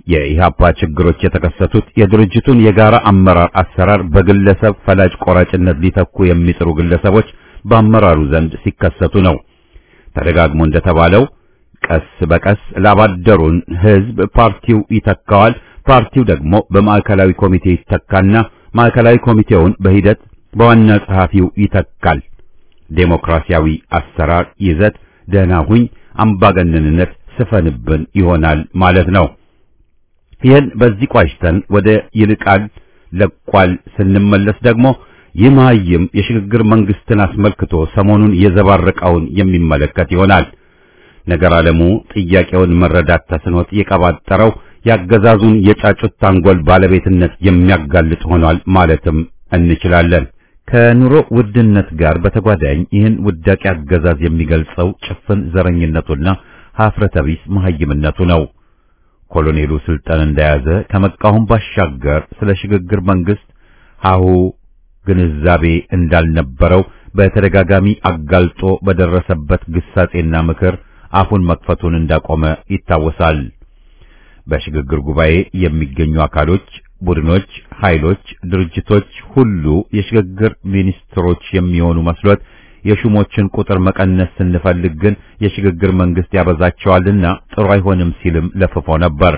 የኢህአፓ ችግሮች የተከሰቱት የድርጅቱን የጋራ አመራር አሰራር በግለሰብ ፈላጭ ቆራጭነት ሊተኩ የሚጥሩ ግለሰቦች በአመራሩ ዘንድ ሲከሰቱ ነው። ተደጋግሞ እንደተባለው ቀስ በቀስ ላባደሩን ህዝብ ፓርቲው ይተካዋል። ፓርቲው ደግሞ በማዕከላዊ ኮሚቴ ይተካና ማዕከላዊ ኮሚቴውን በሂደት በዋና ጸሐፊው ይተካል። ዴሞክራሲያዊ አሰራር ይዘት ደህና ሁኝ፣ አምባገነንነት ስፈንብን ይሆናል ማለት ነው። ይህን በዚህ ቋጭተን ወደ ይልቃል ለቋል ስንመለስ ደግሞ ይህ መሀይም የሽግግር መንግስትን አስመልክቶ ሰሞኑን የዘባረቀውን የሚመለከት ይሆናል። ነገር ዓለሙ ጥያቄውን መረዳት ተስኖት የቀባጠረው ያገዛዙን የጫጩት ታንጎል ባለቤትነት የሚያጋልጥ ሆኗል ማለትም እንችላለን። ከኑሮ ውድነት ጋር በተጓዳኝ ይህን ውዳቂ አገዛዝ የሚገልጸው ጭፍን ዘረኝነቱና ሀፍረተ ቢስ መሀይምነቱ ነው። ኮሎኔሉ ስልጣን እንደያዘ ከመቃወም ባሻገር ስለ ሽግግር መንግስት ሀሁ ግንዛቤ እንዳልነበረው በተደጋጋሚ አጋልጦ በደረሰበት ግሳጼና ምክር አፉን መክፈቱን እንዳቆመ ይታወሳል። በሽግግር ጉባኤ የሚገኙ አካሎች፣ ቡድኖች፣ ኃይሎች፣ ድርጅቶች ሁሉ የሽግግር ሚኒስትሮች የሚሆኑ መስሎት የሹሞችን ቁጥር መቀነስ ስንፈልግ ግን የሽግግር መንግስት ያበዛቸዋልና ጥሩ አይሆንም ሲልም ለፍፎ ነበር።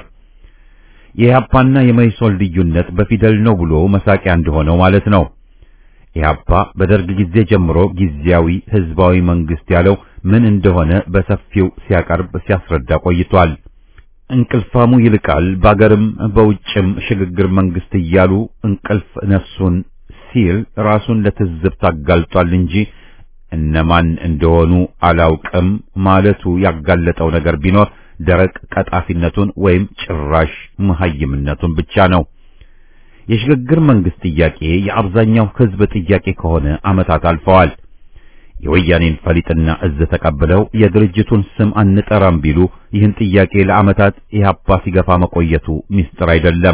የኢህአፓና የመይሶን ልዩነት በፊደል ነው ብሎ መሳቂያ እንደሆነው ማለት ነው። ኢህአፓ በደርግ ጊዜ ጀምሮ ጊዜያዊ ህዝባዊ መንግስት ያለው ምን እንደሆነ በሰፊው ሲያቀርብ ሲያስረዳ ቆይቷል። እንቅልፋሙ ይልቃል በአገርም በውጭም ሽግግር መንግስት እያሉ እንቅልፍ ነፍሱን ሲል ራሱን ለትዝብት አጋልጧል እንጂ እነማን እንደሆኑ አላውቅም ማለቱ ያጋለጠው ነገር ቢኖር ደረቅ ቀጣፊነቱን ወይም ጭራሽ መሀይምነቱን ብቻ ነው። የሽግግር መንግስት ጥያቄ የአብዛኛው ህዝብ ጥያቄ ከሆነ ዓመታት አልፈዋል። የወያኔን ፈሊጥና እዝ ተቀብለው የድርጅቱን ስም አንጠራም ቢሉ ይህን ጥያቄ ለዓመታት ኢህአፓ ሲገፋ መቆየቱ ሚስጥር አይደለም።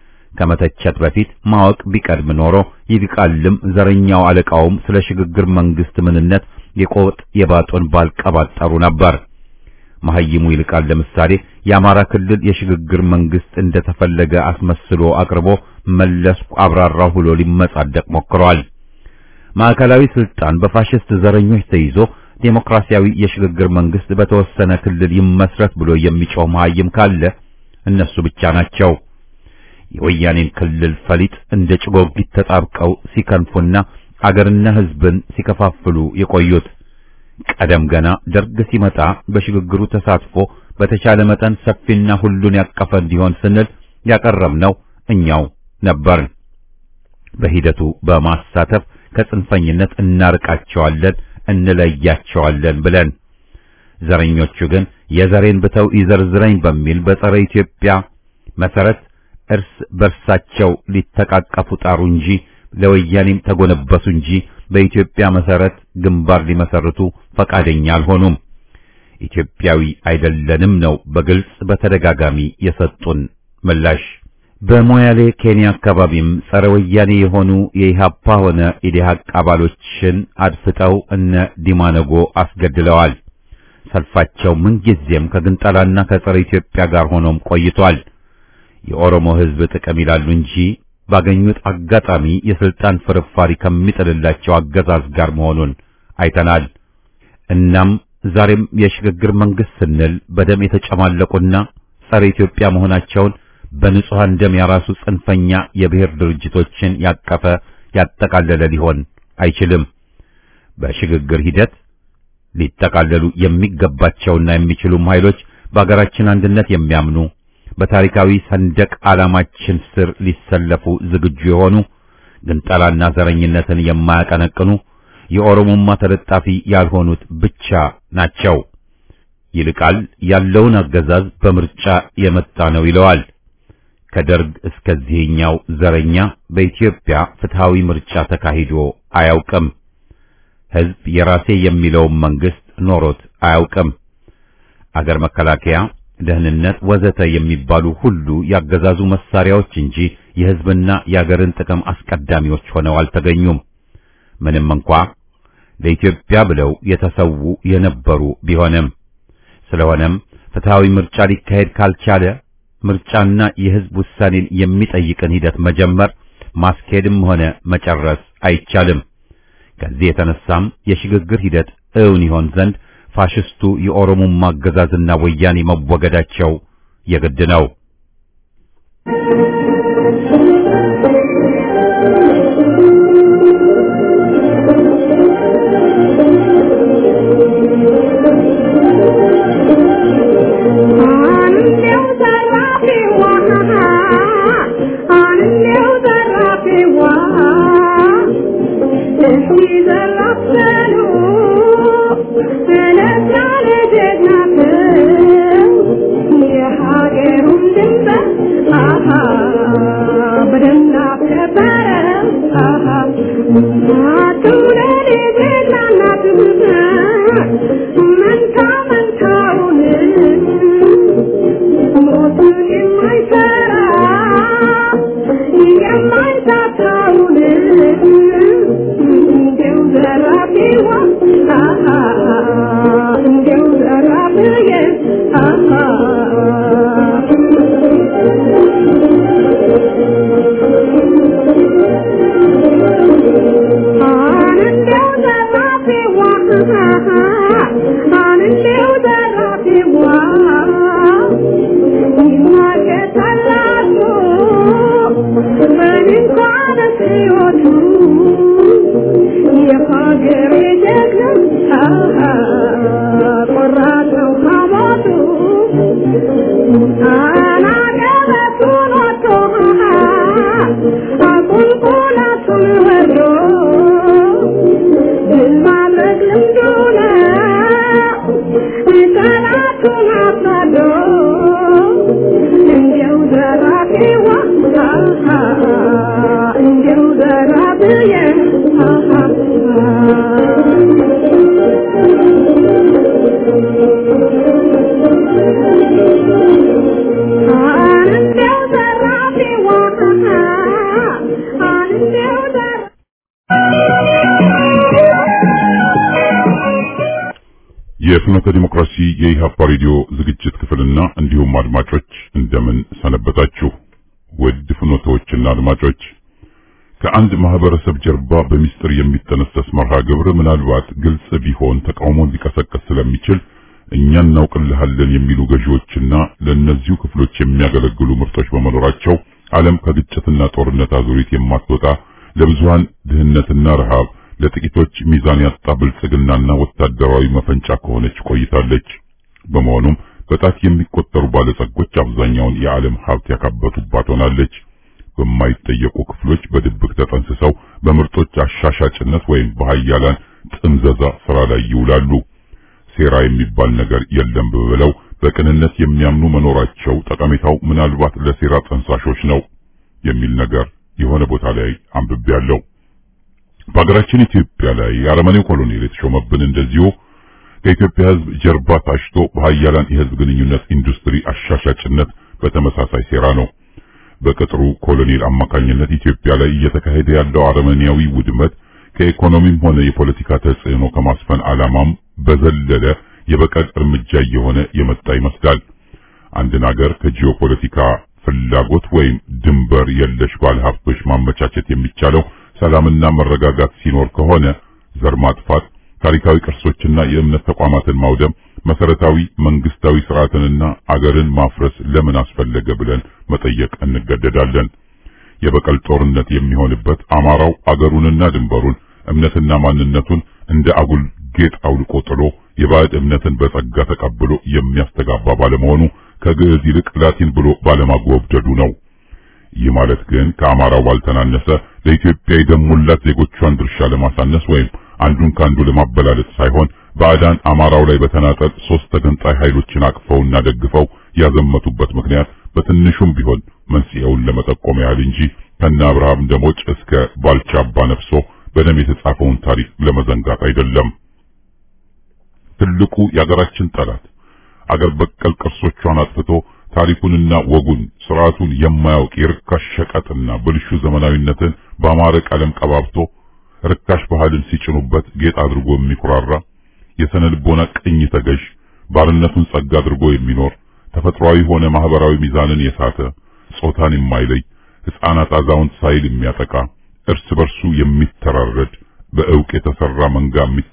ከመተቸት በፊት ማወቅ ቢቀድም ኖሮ ይልቃልም ዘረኛው አለቃውም ስለ ሽግግር መንግስት ምንነት የቆጥ የባጡን ባልቀባጠሩ ነበር። መሐይሙ ይልቃል ለምሳሌ የአማራ ክልል የሽግግር መንግስት እንደተፈለገ አስመስሎ አቅርቦ መለስኩ አብራራው ብሎ ሊመጻደቅ ሞክሯል። ማዕከላዊ ስልጣን በፋሽስት ዘረኞች ተይዞ ዴሞክራሲያዊ የሽግግር መንግስት በተወሰነ ክልል ይመስረት ብሎ የሚጮህ መሐይም ካለ እነሱ ብቻ ናቸው። የወያኔን ክልል ፈሊጥ እንደ ጭጎጊት ተጣብቀው ሲከንፉና አገርና ህዝብን ሲከፋፍሉ የቆዩት ቀደም ገና ደርግ ሲመጣ በሽግግሩ ተሳትፎ በተቻለ መጠን ሰፊና ሁሉን ያቀፈ እንዲሆን ስንል ያቀረብነው እኛው ነበርን። በሂደቱ በማሳተፍ ከጽንፈኝነት እናርቃቸዋለን፣ እንለያቸዋለን ብለን ዘረኞቹ ግን የዘሬን ብተው ይዘርዝረኝ በሚል በጸረ ኢትዮጵያ መሰረት እርስ በርሳቸው ሊተቃቀፉ ጣሩ እንጂ ለወያኔም ተጎነበሱ እንጂ በኢትዮጵያ መሰረት ግንባር ሊመሰርቱ ፈቃደኛ አልሆኑም። ኢትዮጵያዊ አይደለንም ነው በግልጽ በተደጋጋሚ የሰጡን ምላሽ። በሞያሌ ኬንያ አካባቢም ጸረ ወያኔ የሆኑ የኢሃፓ ሆነ ኢዴሃቅ አባሎችን አድፍጠው እነ ዲማነጎ አስገድለዋል። ሰልፋቸው ምንጊዜም ከግንጠላና ከጸረ ኢትዮጵያ ጋር ሆኖም ቆይቷል። የኦሮሞ ሕዝብ ጥቅም ይላሉ እንጂ ባገኙት አጋጣሚ የስልጣን ፍርፋሪ ከሚጥልላቸው አገዛዝ ጋር መሆኑን አይተናል። እናም ዛሬም የሽግግር መንግስት ስንል በደም የተጨማለቁና ጸረ ኢትዮጵያ መሆናቸውን በንጹሐን ደም ያራሱ ጽንፈኛ የብሔር ድርጅቶችን ያቀፈ ያጠቃለለ ሊሆን አይችልም። በሽግግር ሂደት ሊጠቃለሉ የሚገባቸውና የሚችሉም ኃይሎች በአገራችን አንድነት የሚያምኑ በታሪካዊ ሰንደቅ ዓላማችን ስር ሊሰለፉ ዝግጁ የሆኑ ግንጠላና ዘረኝነትን የማያቀነቅኑ የኦሮሞማ ተለጣፊ ያልሆኑት ብቻ ናቸው። ይልቃል ያለውን አገዛዝ በምርጫ የመጣ ነው ይለዋል። ከደርግ እስከዚህኛው ዘረኛ በኢትዮጵያ ፍትሃዊ ምርጫ ተካሂዶ አያውቅም። ሕዝብ የራሴ የሚለውን መንግስት ኖሮት አያውቅም። አገር መከላከያ ደህንነት ወዘተ የሚባሉ ሁሉ ያገዛዙ መሳሪያዎች እንጂ የሕዝብና የአገርን ጥቅም አስቀዳሚዎች ሆነው አልተገኙም። ምንም እንኳ ለኢትዮጵያ ብለው የተሰዉ የነበሩ ቢሆንም፣ ስለሆነም ፍትሃዊ ምርጫ ሊካሄድ ካልቻለ ምርጫና የህዝብ ውሳኔን የሚጠይቅን ሂደት መጀመር ማስኬድም ሆነ መጨረስ አይቻልም። ከዚህ የተነሳም የሽግግር ሂደት እውን ይሆን ዘንድ ፋሽስቱ የኦሮሞማ አገዛዝና ወያኔ መወገዳቸው የግድ ነው። የፍኖተ ዲሞክራሲ የኢሃፓ ሬዲዮ ዝግጅት ክፍልና እንዲሁም አድማጮች እንደምን ሰነበታችሁ? ውድ ፍኖተዎችና አድማጮች ከአንድ ማህበረሰብ ጀርባ በሚስጥር የሚጠነሰስ መርሃ ግብር ምናልባት ግልጽ ቢሆን ተቃውሞን ሊቀሰቅስ ስለሚችል እኛ እናውቅልሃለን የሚሉ ገዢዎችና ለእነዚሁ ክፍሎች የሚያገለግሉ ምርቶች በመኖራቸው ዓለም ከግጭትና ጦርነት አዙሪት የማትወጣ ለብዙሃን ድህነትና ረሃብ ለጥቂቶች ሚዛን ያጣ ብልጽግናና ወታደራዊ መፈንጫ ከሆነች ቆይታለች። በመሆኑም በጣት የሚቆጠሩ ባለጸጎች አብዛኛውን የዓለም ሀብት ያካበቱባት ሆናለች። በማይጠየቁ ክፍሎች በድብቅ ተጠንስሰው በምርጦች አሻሻጭነት ወይም በሃያላን ጥምዘዛ ስራ ላይ ይውላሉ። ሴራ የሚባል ነገር የለም ብለው በቅንነት የሚያምኑ መኖራቸው ጠቀሜታው ምናልባት ለሴራ ጠንሳሾች ነው የሚል ነገር የሆነ ቦታ ላይ አንብቤያለሁ። በሀገራችን ኢትዮጵያ ላይ የአረመኔው ኮሎኔል የተሾመብን እንደዚሁ ከኢትዮጵያ ሕዝብ ጀርባ ታሽቶ በሀያላን የሕዝብ ግንኙነት ኢንዱስትሪ አሻሻጭነት በተመሳሳይ ሴራ ነው። በቅጥሩ ኮሎኔል አማካኝነት ኢትዮጵያ ላይ እየተካሄደ ያለው አረመኔያዊ ውድመት ከኢኮኖሚም ሆነ የፖለቲካ ተጽዕኖ ከማስፈን ዓላማም በዘለለ የበቀል እርምጃ እየሆነ የመጣ ይመስላል። አንድን ሀገር ከጂኦፖለቲካ ፍላጎት ወይም ድንበር የለሽ ባለሀብቶች ማመቻቸት የሚቻለው ሰላምና መረጋጋት ሲኖር ከሆነ ዘር ማጥፋት፣ ታሪካዊ ቅርሶችና የእምነት ተቋማትን ማውደም፣ መሰረታዊ መንግስታዊ ስርዓትንና አገርን ማፍረስ ለምን አስፈለገ ብለን መጠየቅ እንገደዳለን። የበቀል ጦርነት የሚሆንበት አማራው አገሩንና ድንበሩን እምነትና ማንነቱን እንደ አጉል ጌጥ አውልቆ ጥሎ የባዕድ እምነትን በጸጋ ተቀብሎ የሚያስተጋባ ባለመሆኑ ከግዕዝ ይልቅ ላቲን ብሎ ባለማጎብደዱ ነው። ይህ ማለት ግን ከአማራው ባልተናነሰ ለኢትዮጵያ የደሙላት ዜጎቿን ድርሻ ለማሳነስ ወይም አንዱን ካንዱ ለማበላለጥ ሳይሆን ባዕዳን አማራው ላይ በተናጠል ሶስት ተገንጣይ ኃይሎችን አቅፈውና ደግፈው ያዘመቱበት ምክንያት በትንሹም ቢሆን መንስኤውን ለመጠቆም ያህል እንጂ ከነ አብርሃም ደሞጭ እስከ ባልቻ አባ ነፍሶ በደም የተጻፈውን ታሪክ ለመዘንጋት አይደለም። ትልቁ የአገራችን ጠላት አገር በቀል ቅርሶቿን አጥፍቶ ታሪኩንና ወጉን ስርዓቱን የማያውቅ የርካሽ ሸቀጥና ብልሹ ዘመናዊነትን በአማረ ቀለም ቀባብቶ ርካሽ ባህልን ሲጭኑበት ጌጥ አድርጎ የሚኩራራ የሰነ ልቦና ቅኝ ተገዥ ባርነቱን ጸጋ አድርጎ የሚኖር ተፈጥሯዊ ሆነ ማህበራዊ ሚዛንን የሳተ ጾታን የማይለይ ሕፃናት አዛውንት ሳይል የሚያጠቃ እርስ በርሱ የሚተራረድ በእውቅ የተሰራ መንጋ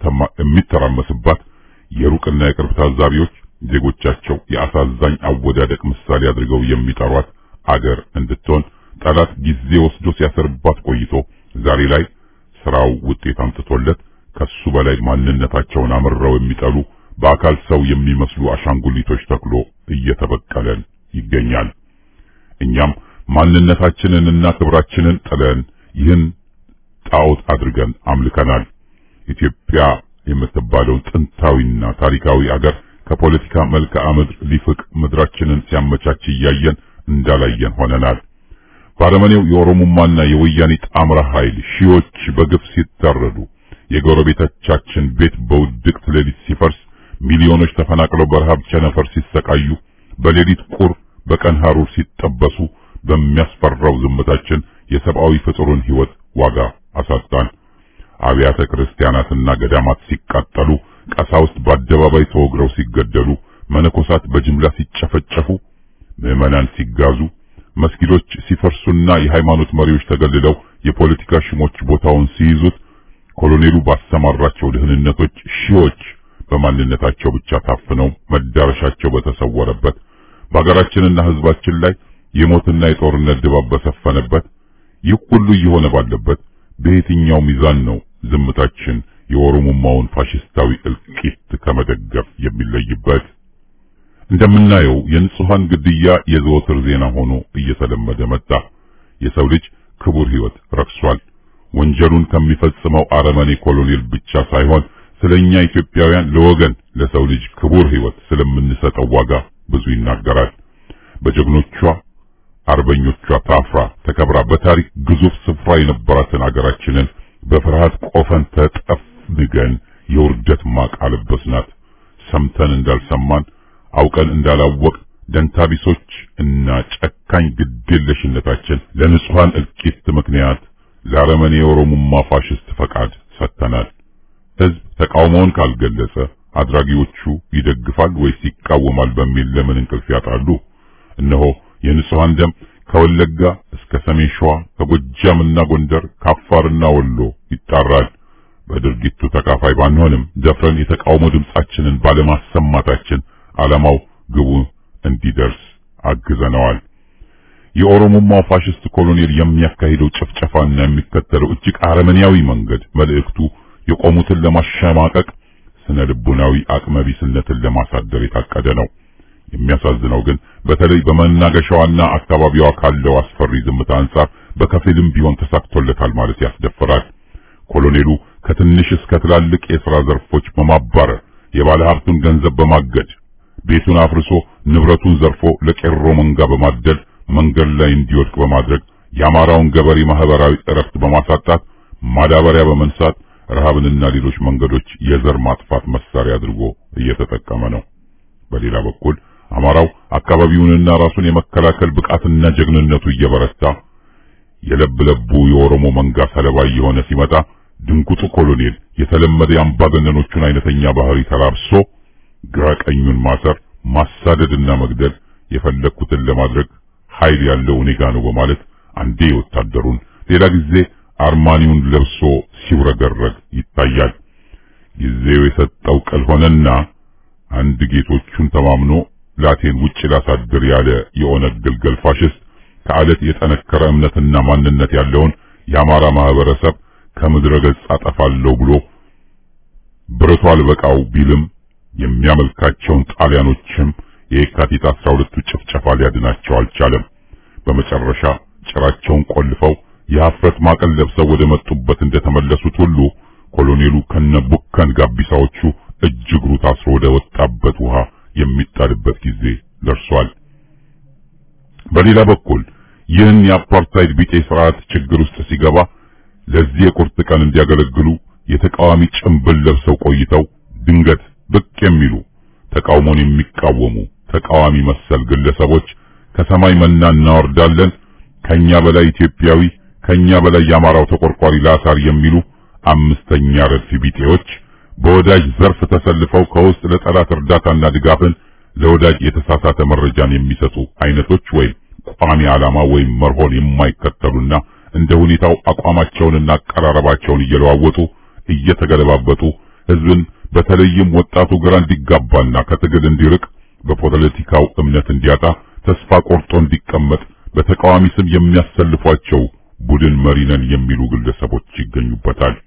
የሚተራመስባት የሩቅና የቅርብ ታዛቢዎች ዜጎቻቸው የአሳዛኝ አወዳደቅ ምሳሌ አድርገው የሚጠሯት አገር እንድትሆን ጠላት ጊዜ ወስዶ ሲያሰርባት ቆይቶ ዛሬ ላይ ስራው ውጤት አምጥቶለት ከሱ በላይ ማንነታቸውን አምረው የሚጠሉ በአካል ሰው የሚመስሉ አሻንጉሊቶች ተክሎ እየተበቀለን ይገኛል። እኛም ማንነታችንንና ክብራችንን ጥለን ይህን ጣዖት አድርገን አምልከናል። ኢትዮጵያ የምትባለው ጥንታዊና ታሪካዊ አገር ከፖለቲካ መልክዓ ምድር ሊፍቅ ምድራችንን ሲያመቻች እያየን እንዳላየን ሆነናል። ባረመኔው የኦሮሞማና የወያኔ ጣምራ ኃይል ሺዎች በግፍ ሲታረዱ፣ የጎረቤቶቻችን ቤት በውድቅት ሌሊት ሲፈርስ፣ ሚሊዮኖች ተፈናቅለው በረሃብ ቸነፈር ሲሰቃዩ፣ በሌሊት ቁር በቀን ሐሩር ሲጠበሱ፣ በሚያስፈራው ዝምታችን የሰብአዊ ፍጡሩን ሕይወት ዋጋ አሳጣን። አብያተ ክርስቲያናትና ገዳማት ሲቃጠሉ፣ ቀሳውስት በአደባባይ ተወግረው ሲገደሉ፣ መነኮሳት በጅምላ ሲጨፈጨፉ፣ ምዕመናን ሲጋዙ፣ መስጊዶች ሲፈርሱና የሃይማኖት መሪዎች ተገልለው የፖለቲካ ሽሞች ቦታውን ሲይዙት፣ ኮሎኔሉ ባሰማራቸው ደህንነቶች ሺዎች በማንነታቸው ብቻ ታፍነው መዳረሻቸው በተሰወረበት በሀገራችንና ሕዝባችን ላይ የሞትና የጦርነት ድባብ በሰፈነበት ይህ ሁሉ እየሆነ ባለበት በየትኛው ሚዛን ነው ዝምታችን የኦሮሞማውን ፋሽስታዊ እልቂት ከመደገፍ የሚለይበት? እንደምናየው የንጹሃን ግድያ የዘወትር ዜና ሆኖ እየተለመደ መጣ። የሰው ልጅ ክቡር ሕይወት ረክሷል። ወንጀሉን ከሚፈጽመው አረመኔ ኮሎኔል ብቻ ሳይሆን ስለኛ ኢትዮጵያውያን ለወገን ለሰው ልጅ ክቡር ሕይወት ስለምንሰጠው ዋጋ ብዙ ይናገራል። በጀግኖቿ አርበኞቿ ታፍራ ተከብራ በታሪክ ግዙፍ ስፍራ የነበራትን አገራችንን በፍርሃት ቆፈን ተጠፍንገን የውርደት ማቅ አለበስናት። ሰምተን እንዳልሰማን አውቀን እንዳላወቅ ደንታቢሶች እና ጨካኝ ግዴለሽነታችን ለንጹሃን እልቂት ምክንያት ለአረመኔ የኦሮሞማ ፋሽስት ፈቃድ ሰጥተናል። ሕዝብ ተቃውሞውን ካልገለጸ አድራጊዎቹ ይደግፋል ወይስ ይቃወማል በሚል ለምን እንቅልፍ ያጣሉ? እነሆ የንጹሃን ደም ከወለጋ እስከ ሰሜን ሸዋ ከጎጃምና ጎንደር ከአፋርና ወሎ ይጣራል። በድርጊቱ ተካፋይ ባንሆንም ደፍረን የተቃውሞ ድምጻችንን ባለማሰማታችን ዓላማው ግቡ እንዲደርስ አግዘነዋል። የኦሮሞማው ፋሽስት ኮሎኔል የሚያካሂደው ጭፍጨፋና የሚከተለው እጅግ አረመኔያዊ መንገድ መልእክቱ የቆሙትን ለማሸማቀቅ ስነ ልቡናዊ አቅመቢስነትን ለማሳደር የታቀደ ነው። የሚያሳዝነው ግን በተለይ በመናገሻዋና አካባቢዋ ካለው አስፈሪ ዝምታ አንጻር በከፊልም ቢሆን ተሳክቶለታል ማለት ያስደፍራል። ኮሎኔሉ ከትንሽ እስከ ትላልቅ የሥራ ዘርፎች በማባረር የባለ ሀብቱን ገንዘብ በማገድ ቤቱን አፍርሶ ንብረቱን ዘርፎ ለቄሮ መንጋ በማደል መንገድ ላይ እንዲወድቅ በማድረግ የአማራውን ገበሬ ማህበራዊ እረፍት በማሳጣት ማዳበሪያ በመንሳት ረሃብንና ሌሎች መንገዶች የዘር ማጥፋት መሳሪያ አድርጎ እየተጠቀመ ነው። በሌላ በኩል አማራው አካባቢውንና ራሱን የመከላከል ብቃትና ጀግንነቱ እየበረታ የለብለቡ የኦሮሞ መንጋ ሰለባ እየሆነ ሲመጣ ድንጉጡ ኮሎኔል የተለመደ የአምባገነኖቹን አይነተኛ ባህሪ ተላብሶ ግራ ቀኙን ማሰር፣ ማሳደድና መግደል የፈለግኩትን ለማድረግ ኃይል ያለው እኔ ጋ ነው በማለት አንዴ ወታደሩን ሌላ ጊዜ አርማኒውን ለብሶ ሲውረገረግ ይታያል። ጊዜው የሰጠው ቅል ሆነና አንድ ጌቶቹን ተማምኖ ላቴን ውጭ ላሳድር ያለ የኦነግ ግልገል ፋሽስት ከአለት የጠነከረ እምነትና ማንነት ያለውን የአማራ ማህበረሰብ ከምድረ ገጽ አጠፋለሁ ብሎ ብረቱ አልበቃው ቢልም የሚያመልካቸውን ጣሊያኖችም የየካቲት 12ቱ ጭፍጨፋ ሊያድናቸው አልቻለም። በመጨረሻ ጭራቸውን ቆልፈው የሀፍረት ማቀል ለብሰው ወደ መጡበት እንደተመለሱት ሁሉ ኮሎኔሉ ከነቡከን ጋቢሳዎቹ እጅ እግሩ ታስሮ ወደ ወጣበት ውሃ የሚጣልበት ጊዜ ደርሷል። በሌላ በኩል ይህን የአፓርታይድ ቢጤ ስርዓት ችግር ውስጥ ሲገባ ለዚህ የቁርጥ ቀን እንዲያገለግሉ የተቃዋሚ ጭንብል ለብሰው ቆይተው ድንገት ብቅ የሚሉ ተቃውሞን የሚቃወሙ ተቃዋሚ መሰል ግለሰቦች ከሰማይ መና እናወርዳለን፣ ከኛ በላይ ኢትዮጵያዊ፣ ከኛ በላይ የአማራው ተቆርቋሪ ላሳር የሚሉ አምስተኛ ረድፍ ቢጤዎች በወዳጅ ዘርፍ ተሰልፈው ከውስጥ ለጠላት እርዳታና ድጋፍን ለወዳጅ የተሳሳተ መረጃን የሚሰጡ አይነቶች ወይም ቋሚ ዓላማ ወይም መርሆን የማይከተሉና እንደ ሁኔታው አቋማቸውንና አቀራረባቸውን እየለዋወጡ እየተገለባበጡ ህዝብን በተለይም ወጣቱ ግራ እንዲጋባና ከትግል እንዲርቅ በፖለቲካው እምነት እንዲያጣ ተስፋ ቆርጦ እንዲቀመጥ በተቃዋሚ ስም የሚያሰልፏቸው ቡድን መሪ ነን የሚሉ ግለሰቦች ይገኙበታል።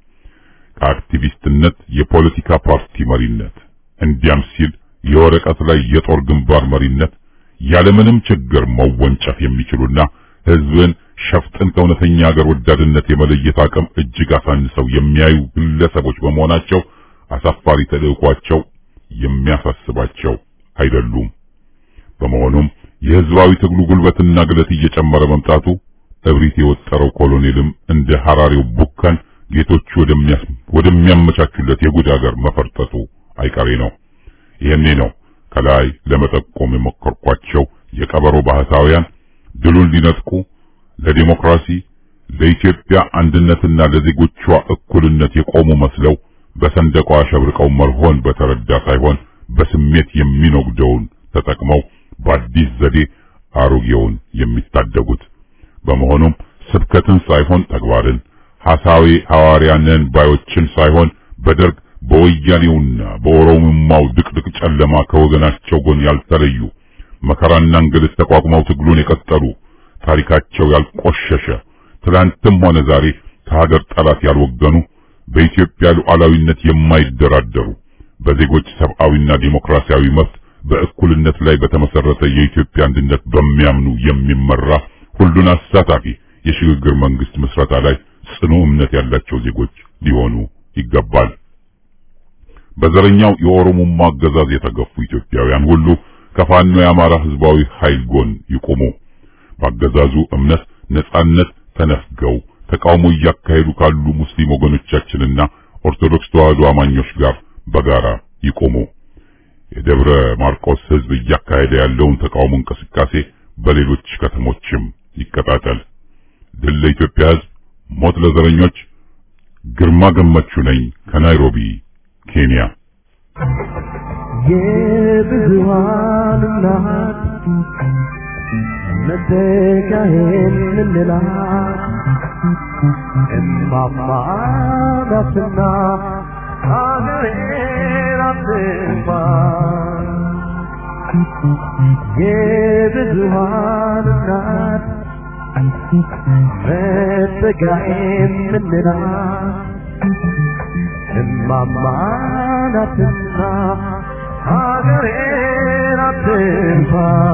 ከአክቲቪስትነት የፖለቲካ ፓርቲ መሪነት እንዲያም ሲል የወረቀት ላይ የጦር ግንባር መሪነት ያለምንም ችግር መወንጨፍ የሚችሉና ህዝብን ሸፍጥን ከእውነተኛ ሀገር ወዳድነት የመለየት አቅም እጅግ አሳንሰው የሚያዩ ግለሰቦች በመሆናቸው አሳፋሪ ተልዕኳቸው የሚያሳስባቸው አይደሉም። በመሆኑም የህዝባዊ ትግሉ ጉልበትና ግለት እየጨመረ መምጣቱ እብሪት የወጠረው ኮሎኔልም እንደ ሐራሪው ቡካን ጌቶቹ ወደሚያመቻቹለት የጉድ ሀገር መፈርጠጡ አይቀሬ ነው። ይህኔ ነው ከላይ ለመጠቆም የሞከርኳቸው የቀበሮ ባህታውያን ድሉን ሊነጥቁ ለዲሞክራሲ ለኢትዮጵያ አንድነትና ለዜጎቿ እኩልነት የቆሙ መስለው በሰንደቋ አሸብርቀው መርሆን በተረዳ ሳይሆን በስሜት የሚኖግደውን ተጠቅመው በአዲስ ዘዴ አሮጌውን የሚታደጉት። በመሆኑም ስብከትን ሳይሆን ተግባርን፣ ሐሳዊ ሐዋርያንን ባዮችን ሳይሆን በደርግ በወያኔውና በኦሮሞማው ድቅድቅ ጨለማ ከወገናቸው ጎን ያልተለዩ መከራና እንግልት ተቋቁመው ትግሉን የቀጠሉ ታሪካቸው ያልቆሸሸ ትላንትም ሆነ ዛሬ ከሀገር ጠላት ያልወገኑ በኢትዮጵያ ሉዓላዊነት የማይደራደሩ በዜጎች ሰብአዊና ዲሞክራሲያዊ መብት በእኩልነት ላይ በተመሰረተ የኢትዮጵያ አንድነት በሚያምኑ የሚመራ ሁሉን አሳታፊ የሽግግር መንግስት ምስረታ ላይ ጽኑ እምነት ያላቸው ዜጎች ሊሆኑ ይገባል። በዘረኛው የኦሮሞማ አገዛዝ የተገፉ ኢትዮጵያውያን ሁሉ ከፋኖ የአማራ ህዝባዊ ኃይል ጎን ይቆሙ። በአገዛዙ እምነት ነጻነት ተነፍገው ተቃውሞ እያካሄዱ ካሉ ሙስሊም ወገኖቻችንና ኦርቶዶክስ ተዋህዶ አማኞች ጋር በጋራ ይቆሙ። የደብረ ማርቆስ ህዝብ እያካሄደ ያለውን ተቃውሞ እንቅስቃሴ በሌሎች ከተሞችም ይቀጣጠል። ድል ለኢትዮጵያ ህዝብ፣ ሞት ለዘረኞች። ግርማ ገመቹ ነኝ ከናይሮቢ ኬንያ። የብዙሃን እናት መተካሄን ምንላት እማማ ናትና ሀገሬን አትንፋ የብዙሃን እናት መተካሄን ምንላት እማማ ናትና ሀገሬን አትንፋ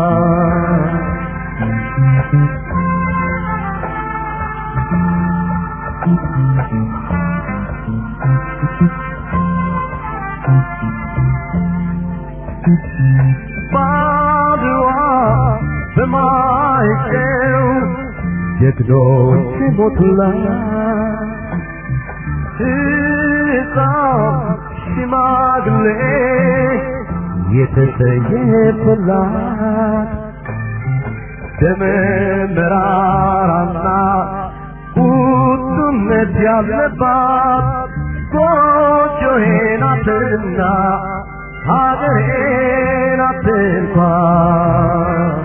ባድዋ በማይጨው ጀግኖች ሞቱላት ሕፃን ሽማግሌ የተሰየፈላት ደመ መራራና ቁጡነት ያለባት ጎጆዬ ናትና ሀገሬ ናት እንኳን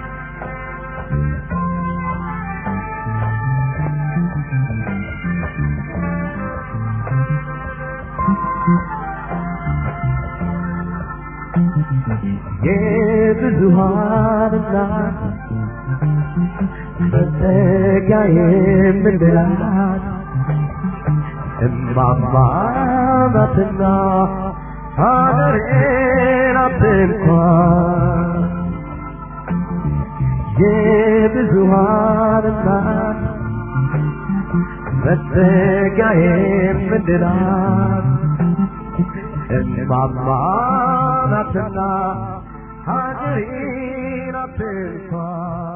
የብዙሃን እናት መጠጊያ የምንላት እማማ ናትና ሀገሬ ናት እንኳን የብዙሃን እናት መጠጊያ የምንላት እማማ ናትና ሀገሬ ናት እንኳን